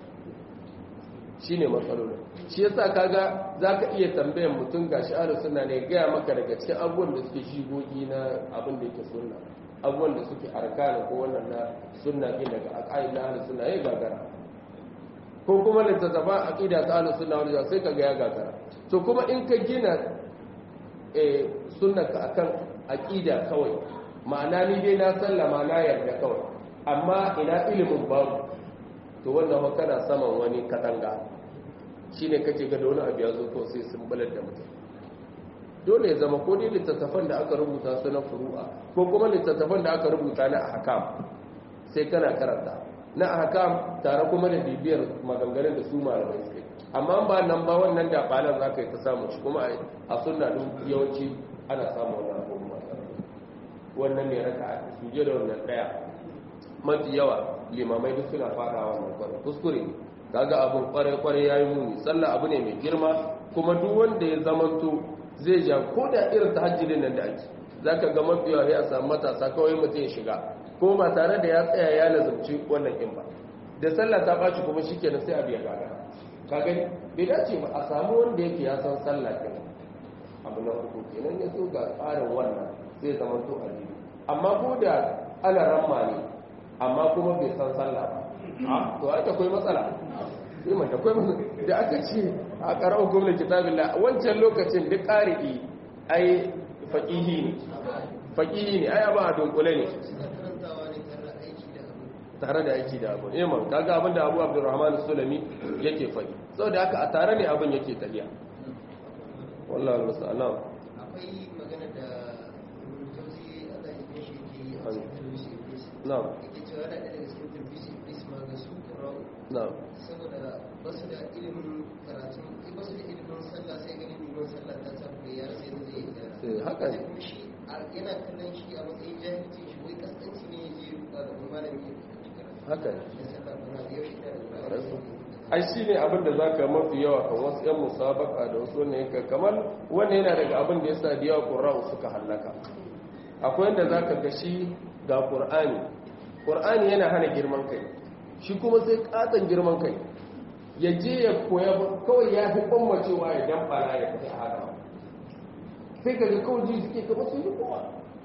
[SPEAKER 1] shi ne matsalolin shi yasa kaga za ka iya tambayan mutum ga sha'arar suna ne gaya maka daga cikin abubuwan da suke shigogi na abin da yake sunna abubuwan da suke arkana ko wannan na sunna ɗin daga aƙa'id na ahlus sunna ya gagara ko kuma littattafa aqida ta ahlus sunna wal sai kaga ya gagara to kuma in ka gina eh sunnaka akan aqida kawai ma'ana ni dai na sallama na yarda kawai amma ina ilimin babu to wannan fa kana saman wani katanga shine kake ga da wani abu ya zo ko sai sun balar da mutum dole ya zama ko dai littattafan da aka rubuta su na furu'a ko kuma littattafan da aka rubuta na ahkam sai kana karanta na ahkam tare kuma da bibiyar maganganun da su malamai suke amma ba nan ba wannan da balan zaka yi ta samu shi kuma a sunna din yawanci ana samu wannan abubuwa wannan ne raka suje da wannan daya mafi yawa limamai duk suna fara wannan kwarai kuskure ne kaga abun kwarai kwarai yayi muni sallah abu ne mai girma kuma duk wanda ya zamanto zai ja ko da irin tahajjudin nan da ake zaka ga mafi yawa ya samu matasa kawai mutum ya shiga ko ba tare da ya tsaya ya lazumci wannan in ba da sallah ta baci kuma shikenan sai abu ya gaga ka gani bai dace ba a samu wanda yake ya san sallah kenan abu na uku kenan ya so ga tsarin wannan zai zama to a amma ko da ana ramma ne amma kuma bai san sallah ba a to aka akwai matsala sai mai akwai matsala da aka ce a qara'u gwamnati kitabillah wancan lokacin duk qari'i ai faqihi ne faqihi ne ai ba dunkule ne tare da aiki da abu iman kaga abin da Abu Abdurrahman Sulami yake faɗi saboda haka a tare ne abin yake tafiya wallahi musta'an
[SPEAKER 2] akwai magana da jauzi Allah ya shi ke yi a cikin Tulbisi Iblis.
[SPEAKER 1] na'am
[SPEAKER 2] Yake cewa yana ɗaya daga cikin Tulbisi Iblis ma ga su Qur'an
[SPEAKER 1] na'am
[SPEAKER 2] saboda ba su da ilimin karatu ba su da ilimin sallah sai ganin ilimin sallah ta tafi ya rasa yadda zai yi
[SPEAKER 1] Eh, haka ne.
[SPEAKER 2] Sai kuma shi a- yana kallon shi a matsayin jahilci shi wai kaskanci ne ya je ruka da kuma malami ya karatu karatu.
[SPEAKER 1] haka ne
[SPEAKER 2] Da sallah ba da yaushe da Qur'ani.
[SPEAKER 1] ai shi ne abin da za ka mafi yawa kan wasu 'yan musabaka da wasu wannan yanka kamar wannan yana daga abin da ya sa da yawa ƙura'u suka hallaka akwai yadda za ka ga shi ga ƙur'ani ƙur'ani yana hana girman kai shi kuma sai ƙaton girman kai ya je ya koya kawai ya fi ɓammacewa ya damfara ya fita a haka sai ka ga kawai ji suke kama sun yi kowa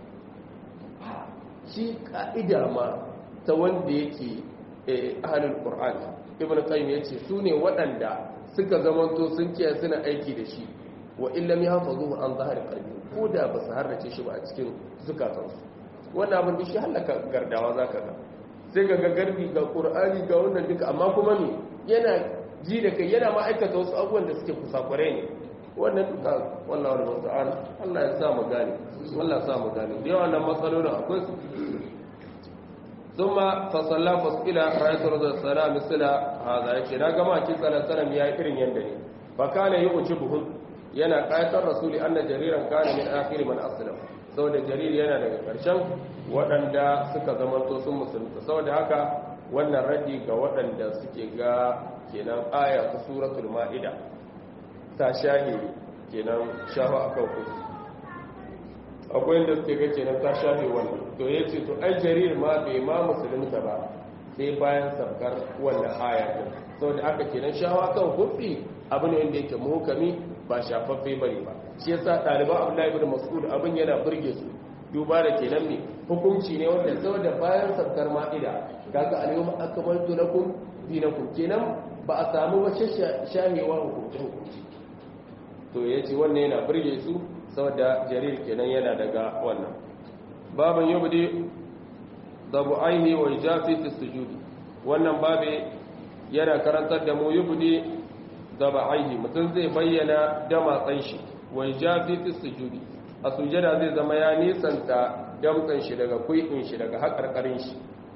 [SPEAKER 1] shi ka'ida ma ta wanda yake ahalin ƙur'ani ibn qayyim yace su ne waɗanda suka zamanto sun kiyaye suna aiki da shi wa illam yahfazuhu an zahari qalbi ko da ba su harrace shi ba a cikin zukatansu wannan abin da shi halaka gardawa zaka ga sai ga garbi ga qur'ani ga wannan duka amma kuma me yana ji da kai yana ma'aikata wasu abubuwan da suke kusakure ne wannan duka wallahi wal musta'an Allah ya sa mu gane Allah ya sa mu gane da yawan nan matsalolin akwai su ثم فصلى فصلى رأيت رضي السلام مثل هذا يكي نا كما كي صلى الله عليه وسلم يا إرن يندني فكان يعجبهم yana ƙayatar rasuli anna jariran kana min akhir man aslam saboda jarir yana daga ƙarshen waɗanda suka zamanto sun musulunta saboda haka wannan raddi ga waɗanda suke ga kenan aya ta suratul ma'ida ta shahi kenan shafa akan kudu akwai yadda suke ga kenan ta shafe wannan to ya ce to ai jarir ma bai ma musulunta ba sai bayan sabkar wannan aya din saboda aka kenan shawa kan hufi abu ne wanda yake muhukami ba shafaffe bane ba shi yasa ɗaliban abdullahi ibn mas'ud abin yana burge su duba da kenan ne hukunci ne wanda saboda bayan sabkar ma'ida kaga al-yawma akmaltu lakum dinakum kenan ba a samu wace shahewa hukunci hukunci to yace wannan yana burge su saboda jarir kenan yana daga wannan baban yubdi dabu aini wa ijafi fi sujudi wannan babe yana karantar da mu yubdi dabu aini mutum zai bayyana da matsan shi wa ijafi fi sujudi a sujada zai zama ya nisanta damtsan shi daga kui'in shi daga hakarkarin shi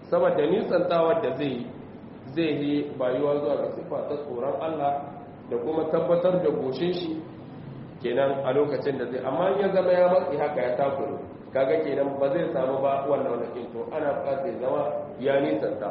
[SPEAKER 1] saboda nisantawar da zai zai yi bayuwa zuwa ga sifa ta tsoron Allah da kuma tabbatar da goshin shi kenan a lokacin da zai amma ya zama ya matsi haka ya takuru kaga kenan ba zai samu ba wannan wani to ana bukatar ya zama ya nisanta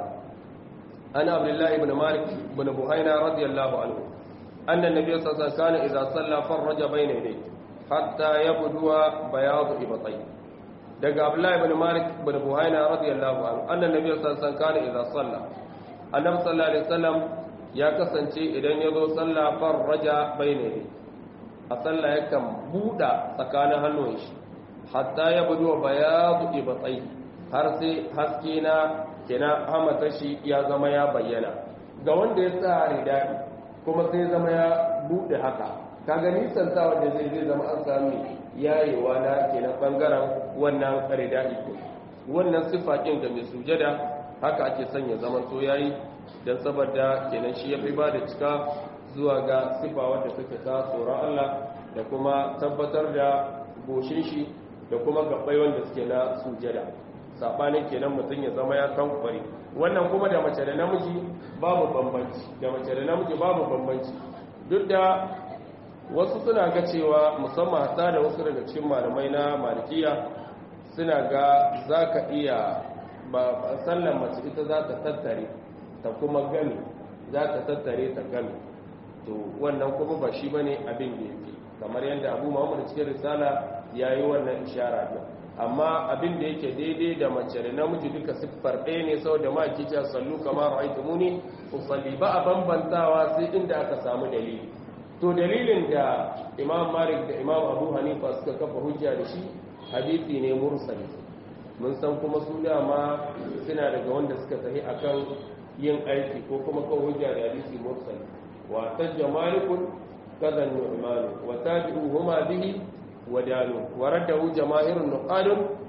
[SPEAKER 1] ana abdullahi ibn malik ibn buhaina radiyallahu anhu anna nabiyyu sallallahu alaihi wasallam idza salla farraja bayna yadayhi hatta yabduwa bayadu ibtai daga abdullahi ibn malik ibn buhaina radiyallahu anhu anna nabiyyu sallallahu alaihi wasallam kana idza salla annabi sallallahu alaihi wasallam ya kasance idan ya zo sallah farraja bayna yadayhi a sallah yakan buɗa tsakanin hannun shi hatta ya budu bayadu ibatsai har sai haske na kina hamata shi ya zama ya bayyana ga wanda ya sa ridadi kuma sai zama ya buɗe haka kaga nisan sa wanda zai zai zama an sami yayewa na kenan bangaren wannan ridadi ko wannan sifa kin ga mai sujada haka ake sanya zaman to yayi dan saboda kenan shi ya fi ba da cika zuwa ga sifa wadda suke ta tsoron Allah da kuma tabbatar da goshin shi da kuma gabbai wanda suke na sujada sabanin kenan mutum ya zama ya kan kwari wannan kuma da mace da namiji babu bambanci da mace da namiji babu bambanci duk da wasu suna ga cewa musamman hata da wasu daga cikin malamai na malikiya suna ga za ka iya ba sallan mace ita za ta tattare ta kuma gami za ta tattare ta gami to wannan kuma ba shi bane abin da yake kamar yadda Abu Muhammad cikin risala yayi wannan ishara din amma abin da yake daidai da mace da namiji duka siffar ɗaya ne saboda ma kike sallu kamar ra'aytumuni usalli ba a bambantawa sai inda aka samu dalili to dalilin da Imam Malik da Imam Abu Hanifa suka kafa hujja da shi hadisi ne mursali mun san kuma su dama suna daga wanda suka tafi akan yin aiki ko kuma kawo hujja da hadisi mursali واحتج مالك كذا النعمان وتابعوهما به ودانوا ورده جماهير النقاد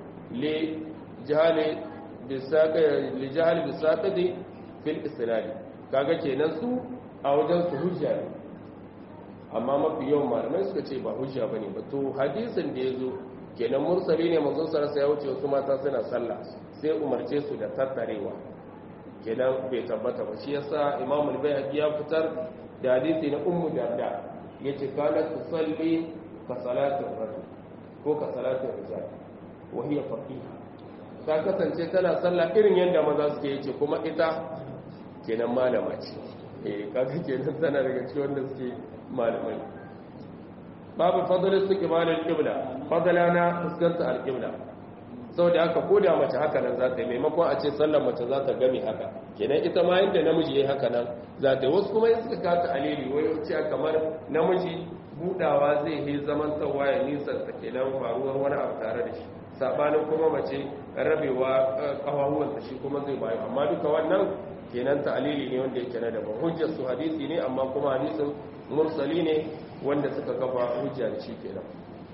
[SPEAKER 1] لجهل بالساق لجهل بالساقط في الاسناد kaga kenan su a wajen su hujja ne amma mafi yawan malamai suka ce ba hujja bane ba to hadisin da yazo kenan mursali ne manzon sarasa ya wuce wasu mata suna sallah sai umarce su da tattarewa kenan bai tabbata ba shi yasa imamu al-bayhaqi ya fitar da hadisi na ummu darda yace kana tusalli ka salatin rajul ko ka salatin rijal wa hiya faqiha ta kasance tana sallah irin yadda maza suke yace kuma ita kenan malama ce eh kaga kenan tana daga cikin wanda suke malamai babu fadlul istiqbal al-qibla fadlana fuskanta al-qibla saboda haka ko da mace haka nan za ta yi maimakon a ce sallar mace za ta gami haka kenan ita ma yadda namiji ya yi haka nan za ta yi wasu kuma yin suka kata alili wai wuce kamar namiji budawa zai yi zaman tawa ya nisan ta kenan faruwar wani abu tare da shi sabanin kuma mace rabewa kawahuwansa shi kuma zai bayu amma duka wannan kenan ta alili ne wanda yake na daban hujjar su hadisi ne amma kuma hadisin mursali ne wanda suka kafa hujja da shi kenan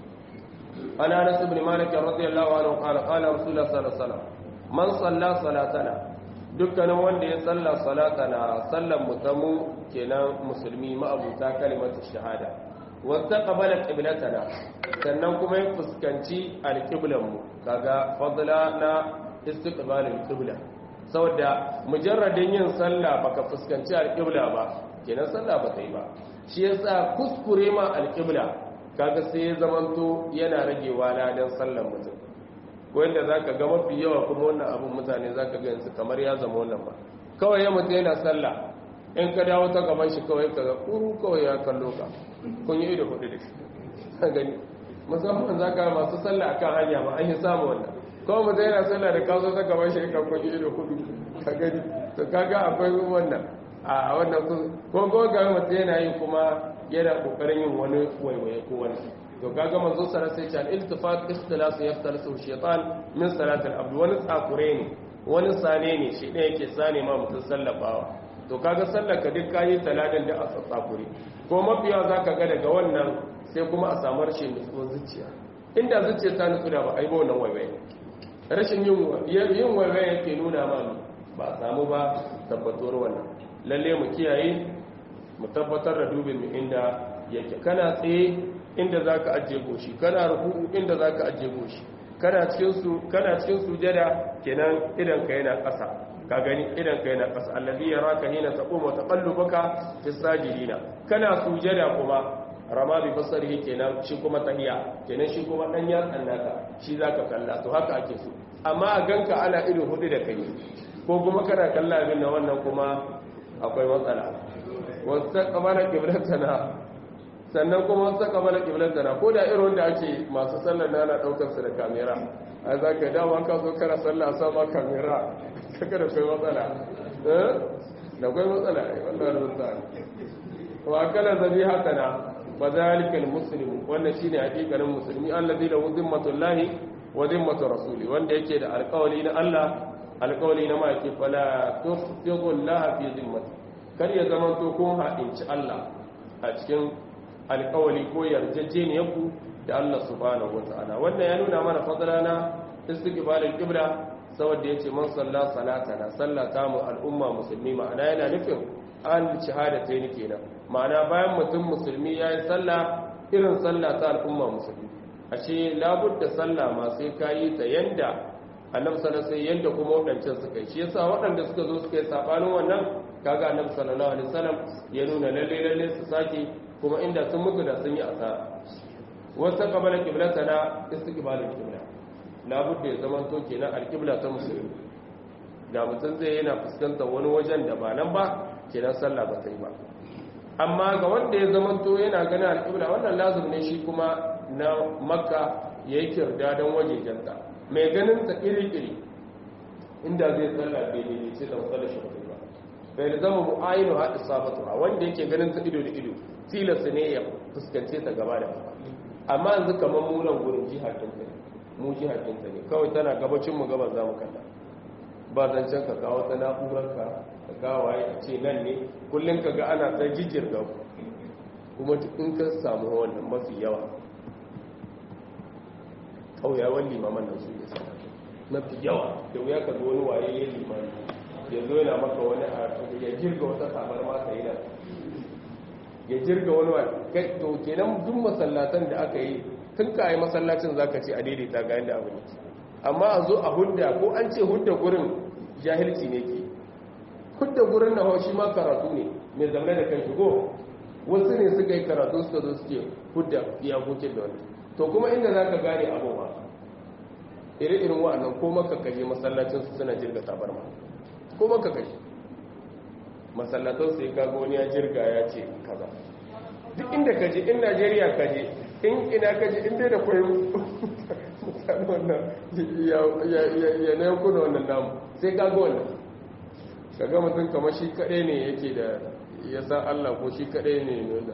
[SPEAKER 1] عن انس بن مالك رضي الله عنه قال قال رسول الله صلى الله عليه وسلم من صلى صلاتنا dukkanin wanda ya salla salatana sallan mutamu kenan musulmi ma'abuta kalimatu shahada wata qabala qiblatana sannan kuma ya fuskanci alqiblan mu kaga fadla na istiqbalul qibla saboda mujarradin yin sallah baka fuskanci alqibla ba kenan sallah ba ta yi ba shi yasa kuskure ma alqibla kaga sai ya zamanto yana ragewa ladan sallan mutum wanda za ka ga mafi yawa kuma wannan abin mutane za ka gansu kamar ya zama wannan ba kawai ya mutu yana sallah in ka dawo ta gaban shi kawai ka ga kuru kawai ya kallo ka kun yi ido hudu da shi gani musamman za ka masu sallah a kan hanya ma an yi samu wannan kawai mutu yana sallah da kawo ta gaban shi ka kun yi ido hudu ka gani to kaga akwai wannan a wannan ko ko ga mutu yana yi kuma yana kokarin yin wani waiwaye ko wani to kaga manzo sallallahu alaihi wasallam iltifat ikhtilas yaftalisu shaytan min salat al-abd wani tsakure ne wani sane ne shi ne yake sane ma mutum sallabawa to kaga sallaka duk kayi talatin da a tsakure ko mafiya zaka ga daga wannan sai kuma a samu rashin nutsuwar zuciya inda zuciya ta nutsu da ba a yi ba wannan waiwaye rashin yin yin waiwaye yake nuna ma ba a samu ba tabbatuwar wannan lalle mu kiyaye mu tabbatar da dubin mu inda yake kana tsaye inda zaka ajiye goshi kana ruku inda zaka ajiye goshi kana cikin su kana cikin sujada kenan idan ka yana ƙasa ka gani idan ka yana ƙasa allazi yaraka hina taqumu wa taqallubaka fi sajidina kana sujada kuma rama bi basarihi kenan shi kuma tahiya kenan shi kuma dan yatsan naka shi zaka kalla to haka ake so amma a ganka ana ido hudu da kai ko kuma kana kalla abin nan wannan kuma akwai matsala wasu kamar kiblatana sannan kuma wasu kamar kiblatana ko da irin wanda ake masu sallar na ana daukar su da kamera a za ka dawo ka zo kana sallah a sama kamera kaka da kai matsala da kai matsala ai wannan rubuta wa kala zabi haka na fa zalika almuslim wannan shine hakikanin musulmi allazi lahu zimmatullahi wa zimmatu rasuli wanda yake da alƙawari na Allah alƙawari na maki fala tuqtiqu Allah fi zimmati kar ya zama to kun haɗinci Allah a cikin alƙawari ko yarjejeniyar ku da Allah subhanahu wata'ala wannan ya nuna mana fadala na istiqbalul qibla saboda yace man salla salatana sallata mu al'umma musulmi ma'ana yana nufin an shahadatayn kenan ma'ana bayan mutum musulmi yayi sallah irin sallah ta al'umma musulmi ashe labudda sallah ma sai kayi ta yanda annabi sallallahu alaihi yanda kuma wadancan suka yi shi yasa waɗanda suka zo suka yi sabanin wannan kaga annabi sallallahu alaihi wasallam ya nuna lalle lalle su sake kuma inda sun mutu da sun yi asara wata kabala kiblatana istiqbalul qibla labudda ya zama to kenan alqibla ta musulmi da mutum zai yana fuskantar wani wajen da ba nan ba kenan sallah ba ta yi ba amma ga wanda ya zama to yana ganin alqibla wannan lazim ne shi kuma na makka yayi kirda dan wajejenta mai ganin ta iri-iri inda zai sallah bai ne ce da matsalar shi ba bai zama mu'ayinu haɗi sabatu a wanda yake ganin ta ido da ido tilasta ne ya fuskance ta gaba da gaba amma yanzu kamar munan gurin jihar kinta ne mu jihar kinta ne kawai tana gabacin mu gaban za mu kalla ba zancen ka kawo ta na'urar ka ka kawo waye a ce nan ne kullum ka ga ana ta jijjir da kuma in ka samu wannan mafi yawa kauyawan limaman nan su ne sana mafi yawa da wuya ka zo wani waye ya limani ya zo yana maka wani a ya jirga wata sabar masa yi nan ya jirga wani wa to kenan duk masallatan da aka yi tun ka yi masallacin zaka ce a daidaita ga yadda abu ne amma a zo a hudda ko an ce hudda gurin jahilci ne ke hudda gurin na haushi ma karatu ne mai zamane da kan shigo wasu ne suka yi karatu suka zo suke hudda iyakokin da wani to kuma inda za ka gane abu ba iri-irin wa'annan ko maka kaje masallacin su suna jirga tabarma ko maka kaje masallatan sai ka wani ya jirga ya ce kaza duk inda ka je in najeriya ka je in ina ka je inda da kwayo mutane wannan ya na yankuna wannan namu sai ka ga wannan ka ga mutum kamar shi kaɗai ne yake da ya sa allah ko shi kaɗai ne nuna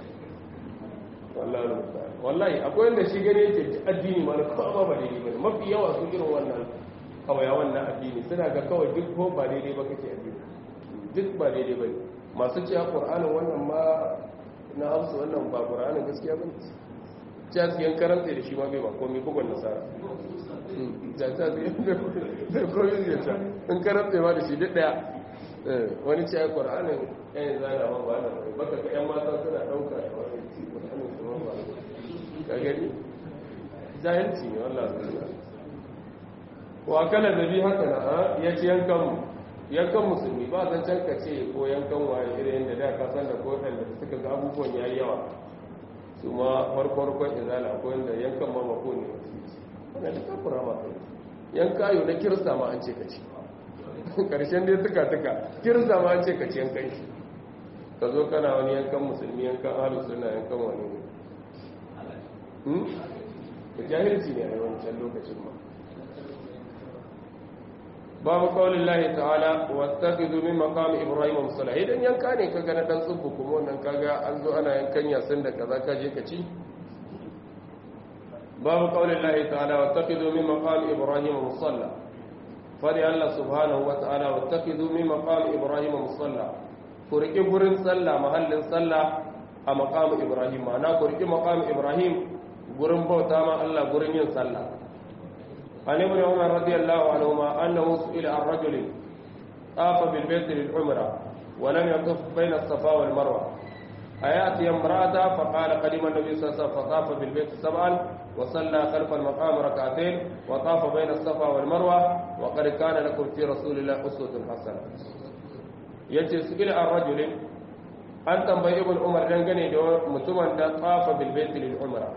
[SPEAKER 1] wallahi akwai wanda shi gane yake addini ma na kawai ba daidai ba mafi yawa su irin wannan kawai wannan addini suna ga kawai duk ko ba daidai ba kake addini duk ba daidai ba ne masu cewa ƙur'anin wannan ma na hausa wannan ba ƙur'anin gaskiya ba ne cewa su yan karanta da shi ma bai ba komai bugun nasara da ta su yan da komai zai ta in karanta ma da shi duk ɗaya wani cewa ƙur'anin yan zana ma ba na baka ga yan mata suna ɗauka da wani ƙur'anin su ma ba ka gani jahilci ne wallah wa kala zabi haka na ya ci yankan yankan musulmi ba zan can ka ce ko yankan waye irin yadda da ka san da ko da suka ga abubuwan yayi yawa su ma farko-farkon izala ko yadda yankan ma mako ne wannan da kafura ma kai yanka yau na kirsa ma an ce ka ci karshen dai tuka tuka kirsa ma an ce ka ci yankan shi ka zo kana wani yankan musulmi yankan ahlus sunna yankan wani ne da jahilci ne a yawancin lokacin ma babu kawalin lahi ta'ala wata gizo min makamu ibrahim musala idan yanka ne kaga na dan tsubbu kuma wannan kaga an zo ana yankan yasin da kaza ka je ka ci babu kawalin lahi ta'ala wata gizo min makamu ibrahim musalla fari allah subhanahu wa ta'ala wata gizo min makamu ibrahim musalla ku riƙi gurin sallah mahallin sallah a makamu ibrahim ma'ana ku riƙi makamu ibrahim gurin bauta ma allah gurin yin sallah عن ابن عمر رضي الله عنهما أنه سئل عن رجل طاف بالبيت للعمرة ولم يطف بين الصفا والمروة ayati imra'ata fa qala qadima an-nabi sallallahu alaihi wasallam fa tafa bil bayt sab'an wa salla khalfa al-maqam rak'atayn wa tafa bayna as-safa wal marwa wa qad kana lakum fi rasulillahi uswatun hasana yace su ila ar-rajulin an tambayi ibn umar dangane da mutumin da tafa bil bayt lil umra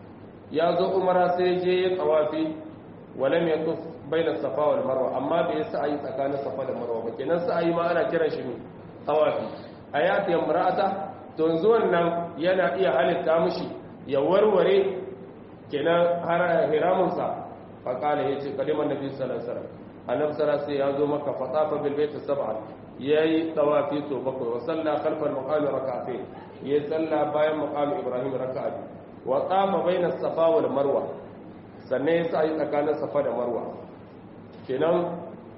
[SPEAKER 1] ya zo umara sai je ya tsawafi walam yatuf baina safa wal marwa amma bai sa ayi tsakanin safa da marwa ba kenan sa ayi ma ana kiran shi ne tsawafi ayati imra'ata to yanzu wannan yana iya halitta mishi ya warware kenan har hiramun sa fa kala yace kaliman nabi sallallahu alaihi wasallam annabi sallallahu alaihi ya zo maka fatafa bil bait sab'an yayi tawafi to bakwai wa salla khalfa al maqam rak'atayn yayi salla bayan maqam ibrahim rak'a wa tafa baina safa wal marwa sannan ya sa yi tsakanin safa da marwa kenan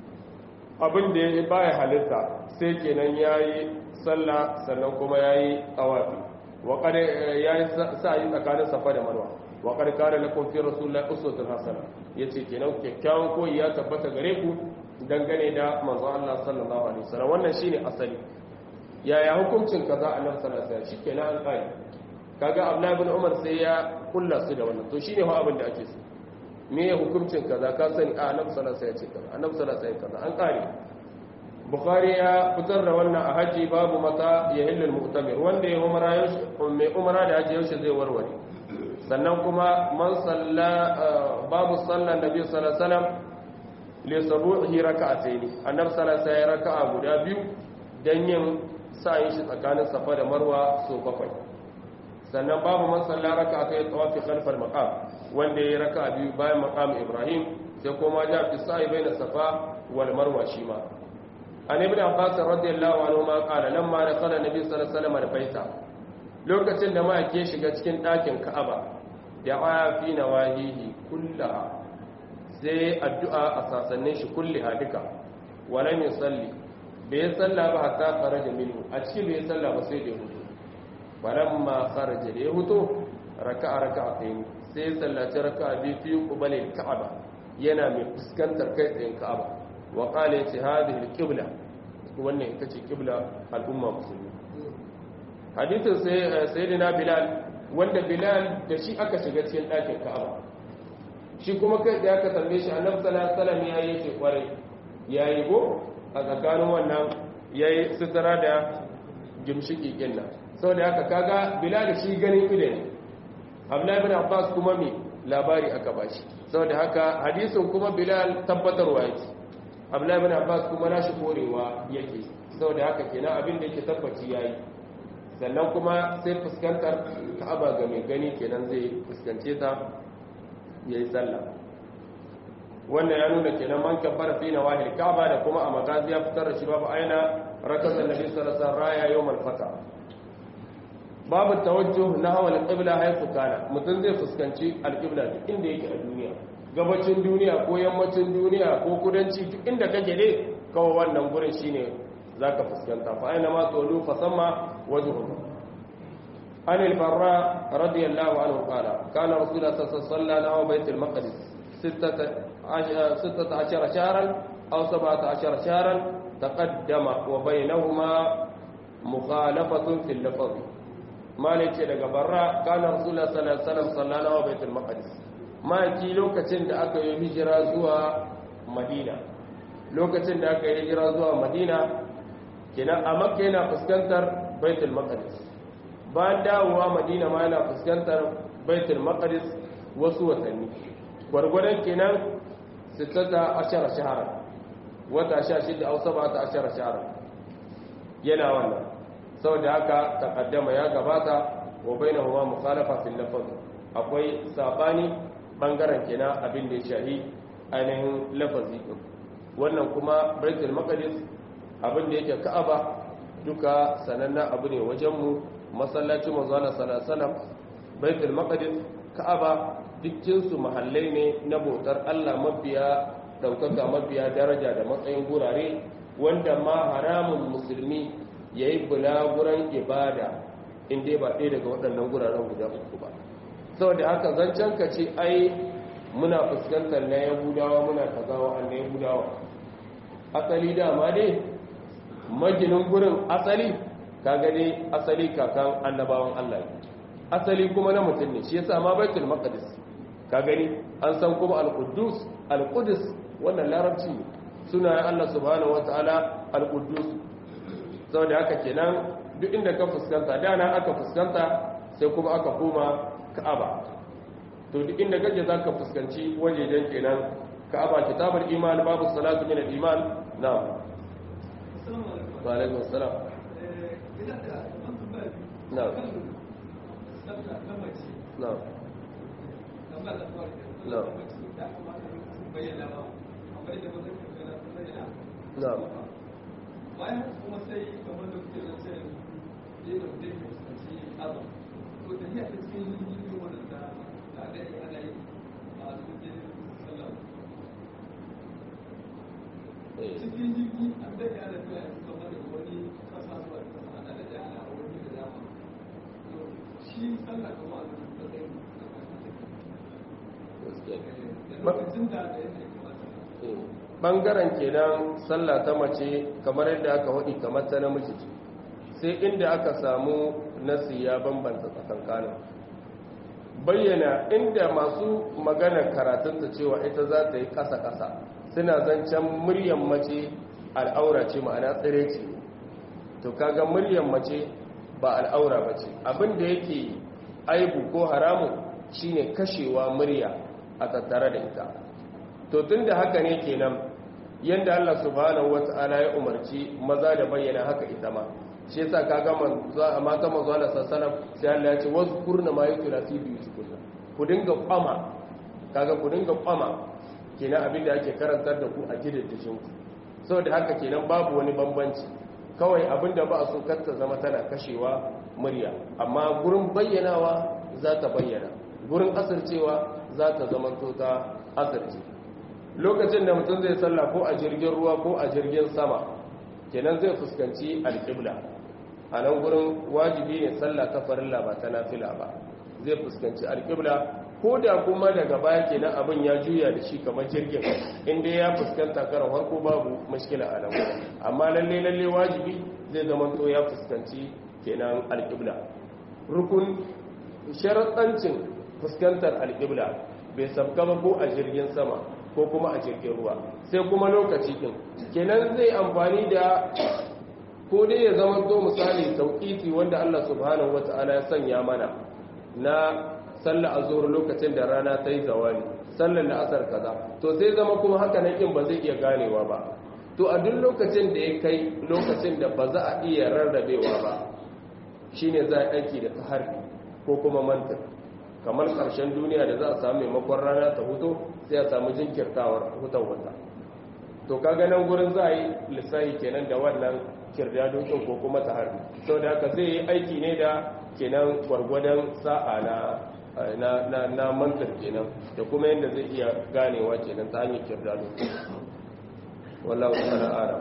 [SPEAKER 1] abin da ya baya halitta sai kenan ya yi sallah sannan kuma ya yi tsawafi waƙar ya yi sa yi tsakanin safa da marwa waƙar kare na kofin rasulullah usutun hasana ya ce kenan kyakkyawan koyi ya tabbata gare ku dangane da manzo Allah sallallahu alaihi wasallam wannan shine asali yaya hukuncin kaza a nan sallallahu alaihi shi kenan an kare kaga Abdullahi ibn Umar sai ya kulla su da wannan to shine fa abin da ake so me ya hukuncin kaza ka sani a annabi sallallahu alaihi wasallam ya ce kaza annabi sallallahu alaihi wasallam kaza an kare bukhari ya fitar da wannan a haji babu mata ya hillul mu'tamir wanda ya umara yaushe mai umara da haji yaushe zai warware sannan kuma man salla babu sallan nabi sallallahu alaihi wasallam li sabuhi rak'atayn annabi sallallahu alaihi wasallam raka'a guda biyu dan yin sa'in shi tsakanin safa da marwa so bakwai sannan babu man salla rak'atayn tawafi khalfal maqam wanda ya raka biyu bayan maqam Ibrahim sai kuma ja fi sa'i baina Safa wal Marwa shi ma an ibn Abbas radiyallahu anhu ma qala lamma dakhala nabi sallallahu alaihi wasallam al-baita lokacin da ma ke shiga cikin ɗakin Ka'aba da fi nawahihi kullaha sai addu'a a sasannin shi kulliha duka walam yusalli bai salla ba hatta kharaja minhu a cikin bai salla ba sai da ya hutu walamma kharaja da ya hutu raka'a raka'atayn sai sallaci raka biyu fi kubalin ka'aba yana mai fuskantar kai tsayin ka'aba wa qala yace hadhihi al-qibla wannan ita ce qibla al'umma musulmi hadithin sai sayyidina bilal wanda bilal da shi aka shiga cikin ɗakin ka'aba shi kuma kai da aka tambaye shi annabi sallallahu alaihi wasallam yayi ce kwarai yayi go a tsakanin wannan yayi sutura da gimshiki kinna saboda haka kaga bilal shi ganin ido ne abdullahi bin abbas kuma me labari aka bashi saboda haka hadisin kuma bilal tabbatarwa yake abdullahi bin abbas kuma nashi korewa yake saboda haka kenan abin da yake tabbaci yayi sannan kuma sai fuskantar ka'aba ga mai gani kenan zai fuskance ta yayi sallah wannan ya nuna kenan man kabbara fi nawahil ka'aba da kuma a magazi ya fitar da shi babu aina rakatan nabi sallallahu alaihi wasallam raya yawmal fata babu tawajjuh nahwa al-qibla haythu kana mutum zai fuskanci al-qibla duk inda yake a duniya gabacin duniya ko yammacin duniya ko kudanci duk inda kake ne kawai wannan gurin shine zaka fuskanta fa aina ma tawallu fa samma wajhuhu an al-barra radiyallahu anhu qala kana rasulullah sallallahu alaihi wasallam nahwa bayt al-maqdis 16 shahran aw 17 shahran taqaddama wa bainahuma mukhalafatun fil lafzi malai ce daga barra kana rasulullah sallallahu alaihi wasallam sallana wa baitul maqdis maki lokacin da aka yi hijira zuwa madina lokacin da aka yi hijira zuwa madina kenan a makka yana fuskantar baitul maqdis bayan dawowa madina ma yana fuskantar baitul maqdis wasu watanni gwargwadon kenan 16 shahara wata 16 au 17 shahara yana wannan saboda haka takaddama ya gabata wa bainahuma mukhalafa fil lafz akwai sabani bangaren kenan abin da ya shahi ainihin lafazi din wannan kuma baitul maqdis abin da yake ka'aba duka sananna abu ne wajen mu masallacin manzo Allah sallallahu alaihi wasallam baitul maqdis ka'aba dukkin su mahallai ne na bautar Allah mabiya daukaka mabiya daraja da matsayin gurare wanda ma haramun musulmi ya yi bulaguran ibada inda ba ɗaya daga waɗannan guraren guda uku ba saboda haka zancen ka ce ai muna fuskantar na yahudawa muna kazawa an na yahudawa asali dama dai maginin gurin asali ka gani asali kakan annabawan Allah ne asali kuma na mutum ne shi yasa ma baitul maqdis ka gani an san kuma al-quddus al-qudus wannan larabci ne sunayen Allah subhanahu wataala al-quddus saboda haka kenan duk inda ka fuskanta dana aka fuskanta sai kuma aka koma ka'aba to duk inda kake zaka fuskanci wajejen kenan ka'aba kitabul iman babu salatu min al-iman na'am wa alaikum assalam na'am na'am na'am na'am
[SPEAKER 3] bayan kuma sai kamar da kuke zance ne da mutum ya fuskanci azam to da ya ta cikin jirgin wadanda da da ya ana yi a cikin sallah cikin jirgi an da ya da fiya kamar da wani kasa zuwa kasa ana da ya ana wani da dama to shi sallah kamar a cikin da zai lokacin da da yake kamata
[SPEAKER 1] bangaren kenan sallah ta mace kamar yadda aka waɗi kamar ta namiji ce sai inda aka samu nasi ya bambanta tsakankanin bayyana inda masu magana karatunta cewa ita za ta yi ƙasa-ƙasa suna zancen muryan mace al'aura ce ma'ana tsire ce to kaga muryan mace ba al'aura ba ce abinda yake aibu ko haramun shine kashewa murya a tattare da ita to tun da haka ne kenan yadda Allah subhanahu wata'ala ya umarci maza da bayyana haka ita ma shi yasa kaga mata manzo Allah sallallahu sai Allah ya ce wazkurna ma yutla fi biyutikunna ku dinga kwama kaga ku dinga kwama kenan abin da ake karantar da ku a gidajen ku saboda haka kenan babu wani bambanci kawai abin da ba a so kar ta zama tana kashewa murya amma gurin bayyanawa za ta bayyana gurin asircewa za ta zama to ta asirce lokacin da mutum zai sallah ko a jirgin ruwa ko a jirgin sama kenan zai fuskanci alƙibla a nan gurin wajibi ne sallah ta farilla ba ta nafila ba zai fuskanci alƙibla ko da kuma daga baya kenan abin ya juya da shi kamar jirgin inda ya fuskanta karan harko babu mashkila a nan amma lalle lalle wajibi zai zama to ya fuskanci kenan alƙibla rukun sharaɗancin fuskantar alƙibla bai sabka ba ko a jirgin sama ko kuma a jirgin ruwa sai kuma lokaci din kenan zai amfani da ko dai ya zama to misali tauqiti wanda Allah subhanahu wataala ya sanya mana na sallar azhur lokacin da rana ta yi zawali sallar la'asar kaza to sai zama kuma haka nan kin ba zai iya ganewa ba to a duk lokacin da ya kai lokacin da ba za a iya rarrabewa ba shine za a aiki da tahari ko kuma mantar kamar ƙarshen duniya da za a samu maimakon rana ta huto sai a samu jinkirtawar hutar wata to kaga nan gurin za a yi lissahi kenan da wannan kirdadokin ko kuma ta harbi sau da haka zai yi aiki ne da kenan gwargwadon sa'a na na na na mantar kenan da kuma yadda zai iya ganewa kenan ta hanyar kirdado wallahu ta'ala a'lam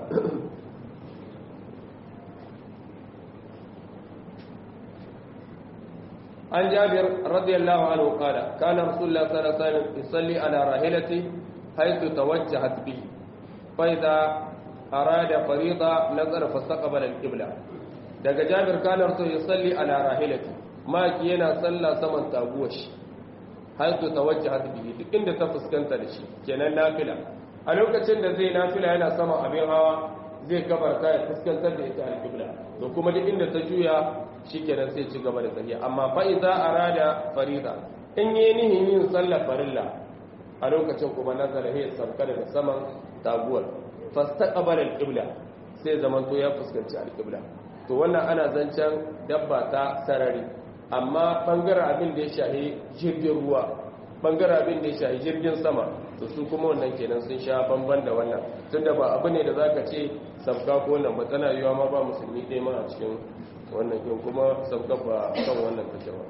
[SPEAKER 1] عن جابر رضي الله عنه قال كان رسول الله صلى الله عليه وسلم يصلي على راحلته حيث توجهت به فإذا أراد فريضة نظر فاستقبل القبلة daga jabir kana rasul yusalli ala rahilati ma ki yana salla saman taguwar shi haitu tawajjahat bihi duk inda ta fuskanta da shi kenan nafila a lokacin da zai nafila yana sama abin hawa zai kabarta ya fuskantar da ita alqibla to kuma duk inda ta juya shikenan sai ci gaba da tafiya amma fa idza arada farida in yi nihin yin sallar farilla a lokacin kuma nazara ya sauka daga saman taguwar fastaqbala alqibla sai zaman to ya fuskanci alqibla to wannan ana zancen dabba ta sarari amma bangaren abin da ya shahi jirgin ruwa bangaren abin da ya shahi jirgin sama to su kuma wannan kenan sun sha bamban da wannan tunda ba abu ne da zaka ce sabka ko wannan ba tana yiwa ma ba musulmi ɗaya ma a cikin wannan kin kuma sabka ba kan wannan take ba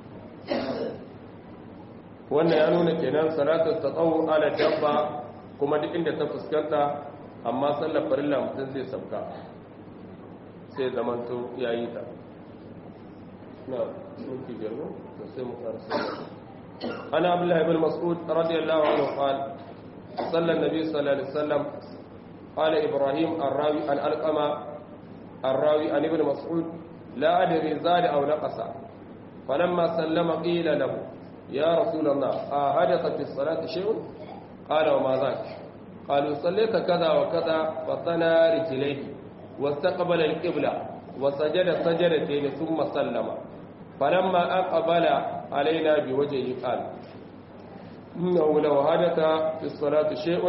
[SPEAKER 1] wannan ya nuna kenan salatu tsawo ala dabba kuma duk inda ta fuskanta amma sallar farilla mutum zai sabka sai zamanto ya yi ta na shunki jirgo da sai mu karasa ana abdullahi ibn mas'ud radiyallahu anhu qala صلى النبي صلى الله عليه وسلم قال إبراهيم الراوي عن ألقمة الراوي عن ابن مسعود لا أدري زاد أو نقص فلما سلم قيل له يا رسول الله أحدث في الصلاة شيء قال وما ذاك قالوا صليت كذا وكذا فطنى رجليه واستقبل القبلة وسجد سجدتين ثم سلم فلما أقبل علينا بوجهه قال إنه لو حدث في الصلاة شيء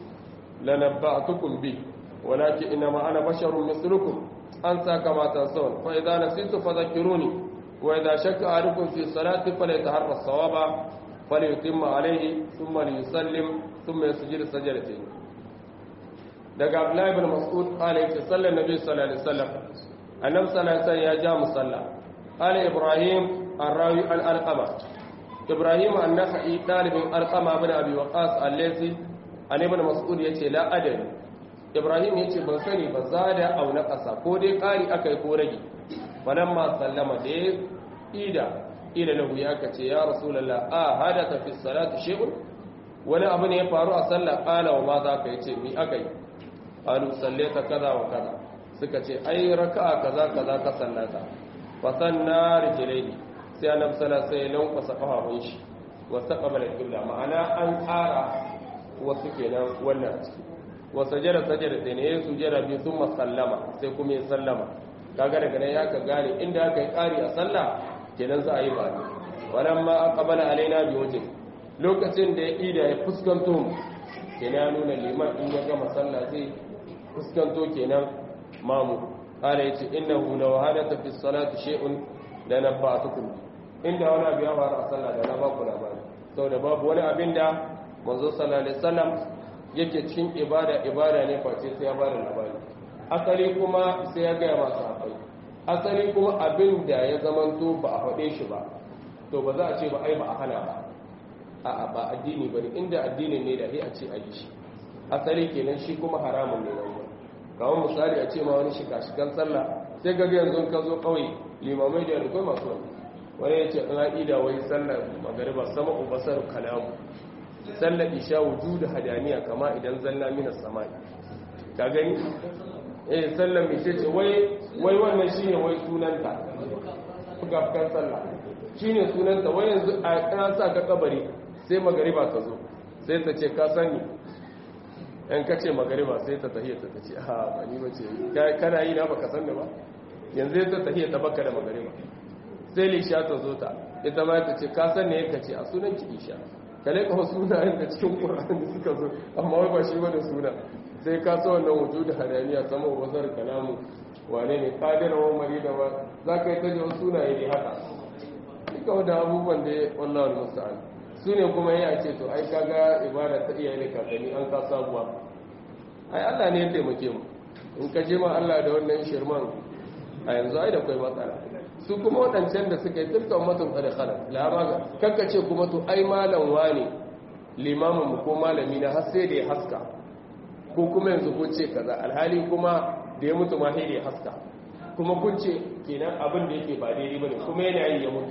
[SPEAKER 1] لنبأتكم به ولكن إنما أنا بشر مثلكم أنسى كما تنسون فإذا نسيت فذكروني وإذا شك أحدكم في الصلاة فليتحرى الصواب فليتم عليه ثم ليسلم ثم يسجد سجدتين daga Abdullahi ibn Mas'ud qala yace sallan nabi sallallahu alaihi wasallam annabi sallallahu alaihi wasallam ya ja musalla qala Ibrahim ar-rawi al-alqama Ibrahim an-Nakhai dalibin alqama ibn Abi Waqas al-Laythi an ibn Mas'ud yace la adari Ibrahim yace ban sani ba zada au na kasa ko dai kari akai ko rage falamma sallama da ida ila lahu ya kace ya rasulullah a hadatha fi salati shay'un wani abu ne ya faru a sallah qala wa ma za ka yace mi akai qalu sallaita kaza wa kaza suka ce ai raka'a kaza kaza ka sallata fa sanna rijlaihi sai annabi sallallahu alaihi wasallam kwasa kafafun shi wa taqabala al-qibla ma'ana an tsara wasu kenan wannan a ciki wa sajada sajada sai ne ya sujada bi thumma sallama sai kuma ya sallama kaga daga nan ya ka gane inda aka yi ƙari a sallah kenan za a yi ba wannan ma aqbala alaina bi wajhi lokacin da ya ida ya fuskanto mu kenan ya nuna liman in ya gama sallah zai fuskanto kenan mamu qala yace innahu law hadatha fi salati shay'un la nabatukum inda wani abu ya faru a sallah da na ba ku labari saboda babu wani abin da manzo sallallahu alaihi wasallam yake cikin ibada ibada ne face sai ya ba da labari asali kuma sai ya gaya masu haɓai asali kuma abin da ya zamanto ba a faɗe shi ba to ba za a ce ba ai ba a hana ba a ba addini ba ne inda addini ne da a ce a yi shi asali kenan shi kuma haramun ne nan wani kawon misali a ce ma wani shika-shikan sallah sai ga yanzu ka zo kawai limamai da yanzu masu wani wani ya ce in haɗi da wai sallar magariba sama ubasar kalamu sallar isha wujudu hadaniya kama idan zalla mina samai ka gani eh sallar mai ce wai wai wannan shine wai sunanta gafkan sallah shine sunanta wai yanzu a kana sa ka kabari sai magariba ta zo sai ta ce ka sani in ka ce magariba sai ta tahiyya ta ce ha ba ni bace kana yi na baka sanni ba yanzu ta tahiyya ta baka da magariba sai lisha ta zo ta ita ma ta ce ka san ne ka ce a sunan ki isha kale ka sunayen da cikin qur'ani suka zo amma wai ba shi ba da suna sai ka so wannan wujudu hadaniya sama wazar kalamu wane ne kadira wa marida wa za ka yi ta jiwa sunaye ne haka duka wadda abubuwan da ya wallawar musta'an su ne kuma ya ce to ai kaga ibada ta iyaye da kakanni an ka sabuwa ai allah ne ya taimake mu in ka je ma allah da wannan shirman a yanzu ai da kwai matsala su kuma waɗancan da suka yi tilka ummatun qad khalat la ma kanka ce kuma to ai malam wane limamin mu ko malami na har sai da ya haska ko kuma yanzu kun ce kaza alhali kuma da ya mutu ma sai da ya haska kuma kun ce kenan abin da yake ba daidai bane kuma yana yi ya mutu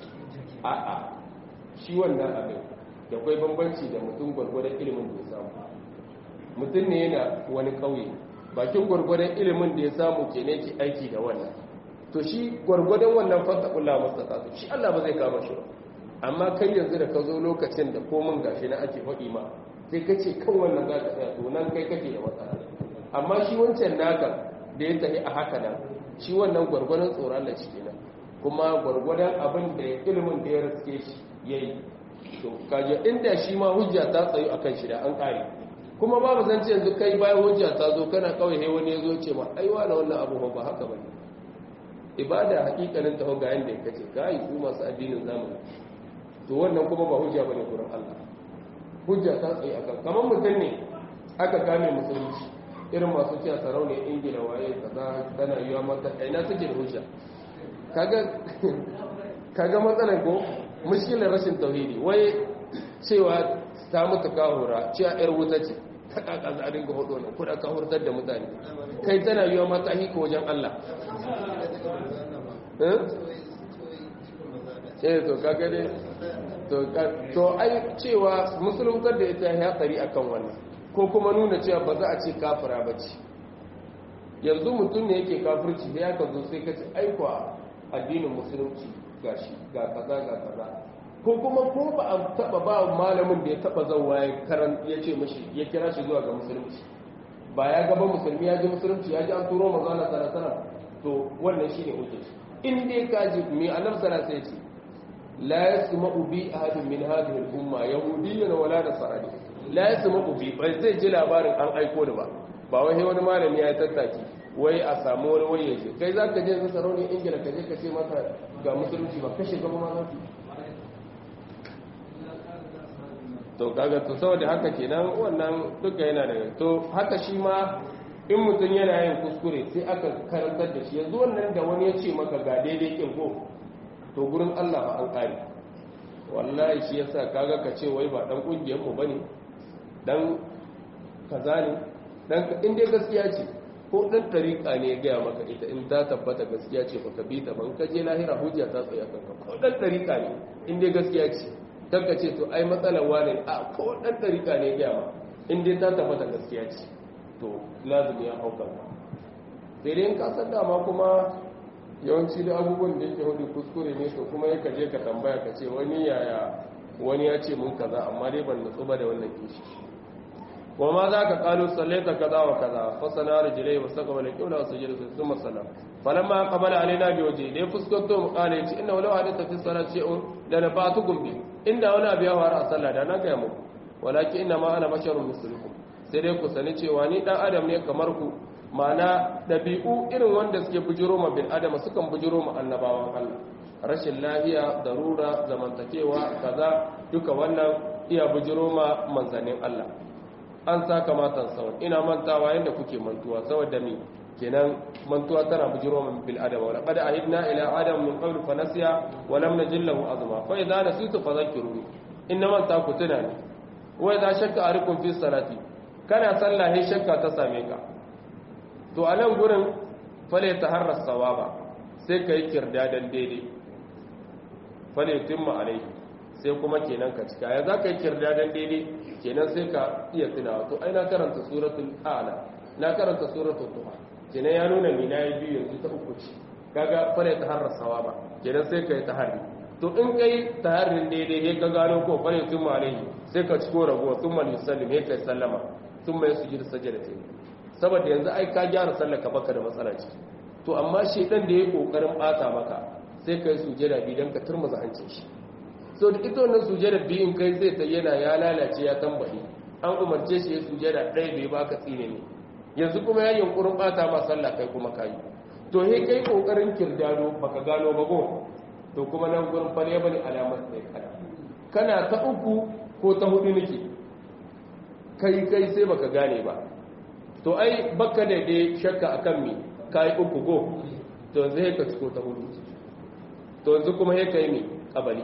[SPEAKER 1] a'a shi wannan abin da kwai bambanci da mutum gwargwadon ilimin da ya samu mutum ne yana wani kauye bakin gwargwadon ilimin da ya samu ke ne ke aiki da wannan to shi gwargwadon wannan fasakullah mastata shi Allah ba zai kama shi ba amma kai yanzu da ka zo lokacin da komin gashi na ake faɗi ma sai ka ce kan wannan za ka tsaya to nan kai kake da matsala amma shi wancan naka da ya tafi a haka nan shi wannan gwargwadon tsoron da shi kenan kuma gwargwadon abin da ilimin da ya riske shi ya yi to kaje inda shi ma hujja ta tsayu a kan shi da an ƙare kuma babu zan ce yanzu kai bayan hujja ta zo kana kawai he wani ya zo ce ma ai wani wannan abu ba haka ba ibada hakikanin ta ga yanda ya kace ka yi ku masu addinin zamani to wannan kuma ba hujja bane gurin Allah hujja ta tsaye akan kamar mutum ne aka kame musulunci irin masu cewa sarauniyar ingila waye kaza tana yiwa mata aina suke da hujja kaga matsalar ko mushkilar rashin tauhidi wai cewa ta mutu kahura cewa yar wuta ce ta kaka za a dinga hudu wannan kuda kahurtar da mutane kai tana yiwa mata hika wajen Allah eh to kaga dai to ai cewa musuluntar da ita ya tsari akan wannan ko kuma nuna cewa ba za a ce kafira ba ce yanzu mutum ne yake kafirci da ya ka zo sai ka ce aikwa addinin musulunci ga shi ga kaza ga kaza ko kuma ko ba a taba ba malamin da ya taba zauwa ya karan ya ce mashi ya kira shi zuwa ga musulunci ba ya gaba musulmi ya ji musulunci ya ji an turo manzo Allah sallallahu alaihi wasallam to wannan shine hujja in dai ka ji me annabi sallallahu alaihi wasallam la yasma'u bi ahadin min hadhihi al-umma yahudiyyan wala nasrani la yasma'u bi bai zai ji labarin an aiko da ba ba wai wani malami ya tattaki wai a samu wani wai yaje kai za ka je yanzu sarauniyar ingila ka je ka ce masa ga musulunci ba kashe gaba ma za to kaga to saboda haka kenan wannan duka yana daga to haka shi ma in mutum yana yin kuskure sai aka karantar da shi yanzu wannan da wani ya ce maka ga daidai kin ko to gurin Allah ba an kare wallahi shi yasa kaga ka ce wai ba dan kungiyar mu bane dan kaza ne dan in dai gaskiya ce ko dan tariqa ne ya gaya maka ita in ta tabbata gaskiya ce baka bi ta ban ka je lahira hujja ta tsaya kanka ko dan tariqa ne in dai gaskiya ce dan ka ce to ai matsalar wane a ko dan tariqa ne ya gaya maka in dai ta tabbata gaskiya ce to lazimi ya hauka sai dai in ka san dama kuma yawanci da abubuwan da yake hudu kuskure ne to kuma yaka je ka tambaya ka ce wani yaya wani ya ce mun kaza amma dai ban nutsu ba da wannan kishi wa ma za ka kalu sallaita kaza wa kaza fa sana rijlai wa saqama la qawla wa sajada thumma salam falamma qabala alaina bi wajhi dai fuskanto mu kale yace inna walau hadatha fi salati shay'un la nafatukum bi inda wani abu ya faru a sallah da na ga mu walakin inna ma ana basharun mislukum sai dai ku sani cewa ni dan adam ne kamar ku ma'ana dabi'u irin wanda suke bujiro ma bin adama sukan bujiro ma annabawan Allah rashin lafiya darura zamantakewa kaza duka wannan iya bujiro ma manzanin Allah an saka matan sawan ina mantawa yadda kuke mantuwa saboda mi kenan mantuwa tana bujiro min bil adama wa laqad ahidna ila adam min qabl fa nasiya wa lam najil lahu azma fa idza nasitu fadhakkiruni inna man ta ku tuna ne wa idza shakka arikum fi salati kana sallah he shakka ta same ka to a nan gurin fale taharras sawaba sai kai kirdadan daidai fale timma alai sai kuma kenan ka cika ya za ka yi kirdadan daidai kenan sai ka iya tunawa to ai na karanta suratul a'la na karanta suratul duha kenan ya nuna ni nayi biyu yanzu ta uku ce kaga fare ta harra sawaba kenan sai kai taharri to in kai taharrin daidai sai ka gano ko fare tun alaihi sai ka ciko ragowa tun mal yusallim sai kai sallama tun mai sujud sajdatain saboda yanzu ai ka gyara sallar ka baka da matsala ciki to amma shedan da yayi kokarin bata maka sai kai sujada bi dan ka turmuza hancin shi so da ita wannan sujada biyun kai zai ta yana ya lalace ya tambaye an umarce shi ya sujada ɗaya bai baka tsine ne yanzu kuma ya yunkurin bata ma sallah kai kuma kayi to he kai kokarin kirdado baka gano ba go to kuma nan gurin fare bane alamar sai kada kana ta uku ko ta hudu nake kai kai sai baka gane ba to ai baka da dai shakka akan mi kai uku go to yanzu ka ciko ta hudu to yanzu kuma he kai mi kabali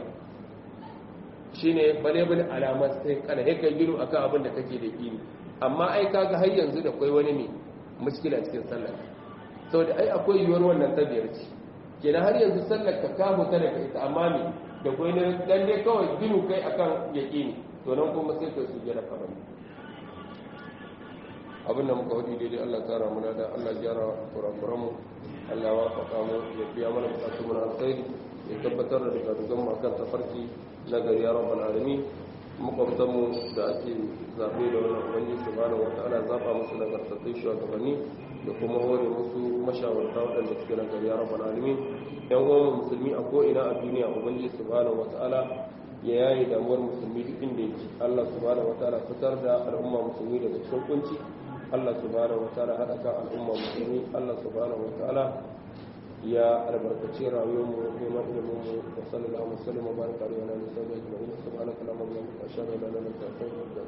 [SPEAKER 1] shine balebin alamar sai kana he kai giru akan abin da kake da kini amma ai kaga har yanzu da kai wani ne mushkila cikin sallar saboda ai akwai yiwuwar wannan tabiyar ce kenan har yanzu sallar ka kamu ta daga ita amma me da kai ne dan dai kawai ginu kai akan yaqini to nan kuma sai kai su jira kabali abin da muka hudu daidai Allah tsara muna da Allah gyara kurakuran mu Allah wa faɗa mu ya biya mana bukatu muna alkhairi ya tabbatar da daga dugan mu akan tafarki na gari ya rabbal alamin makwabtan mu da ake zabe da wannan ubangi subhanahu wa ta'ala zaba musu nagartattun shugabanni da kuma hore musu mashawarta waɗanda suke na gari ya rabbal alamin yan uwan musulmi a ko ina a duniya ubangi subhanahu wa ta'ala ya yayi damuwar musulmi duk inda yake Allah subhanahu wa ta'ala fitar da al'umma musulmi daga cikin kunci Allah subhanahu wa ta'ala hada kan al'umma musulmi Allah subhanahu wa ta'ala ya albarkaci rayuwar mu neman ilimin mu wa sallallahu alaihi wa sallam wa baraka alaihi wa alihi wa sahbihi ajma'in subhanaka allahumma wa bihamdika ashhadu an la ilaha illa anta astaghfiruka wa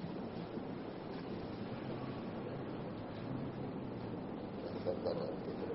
[SPEAKER 1] atubu ilaik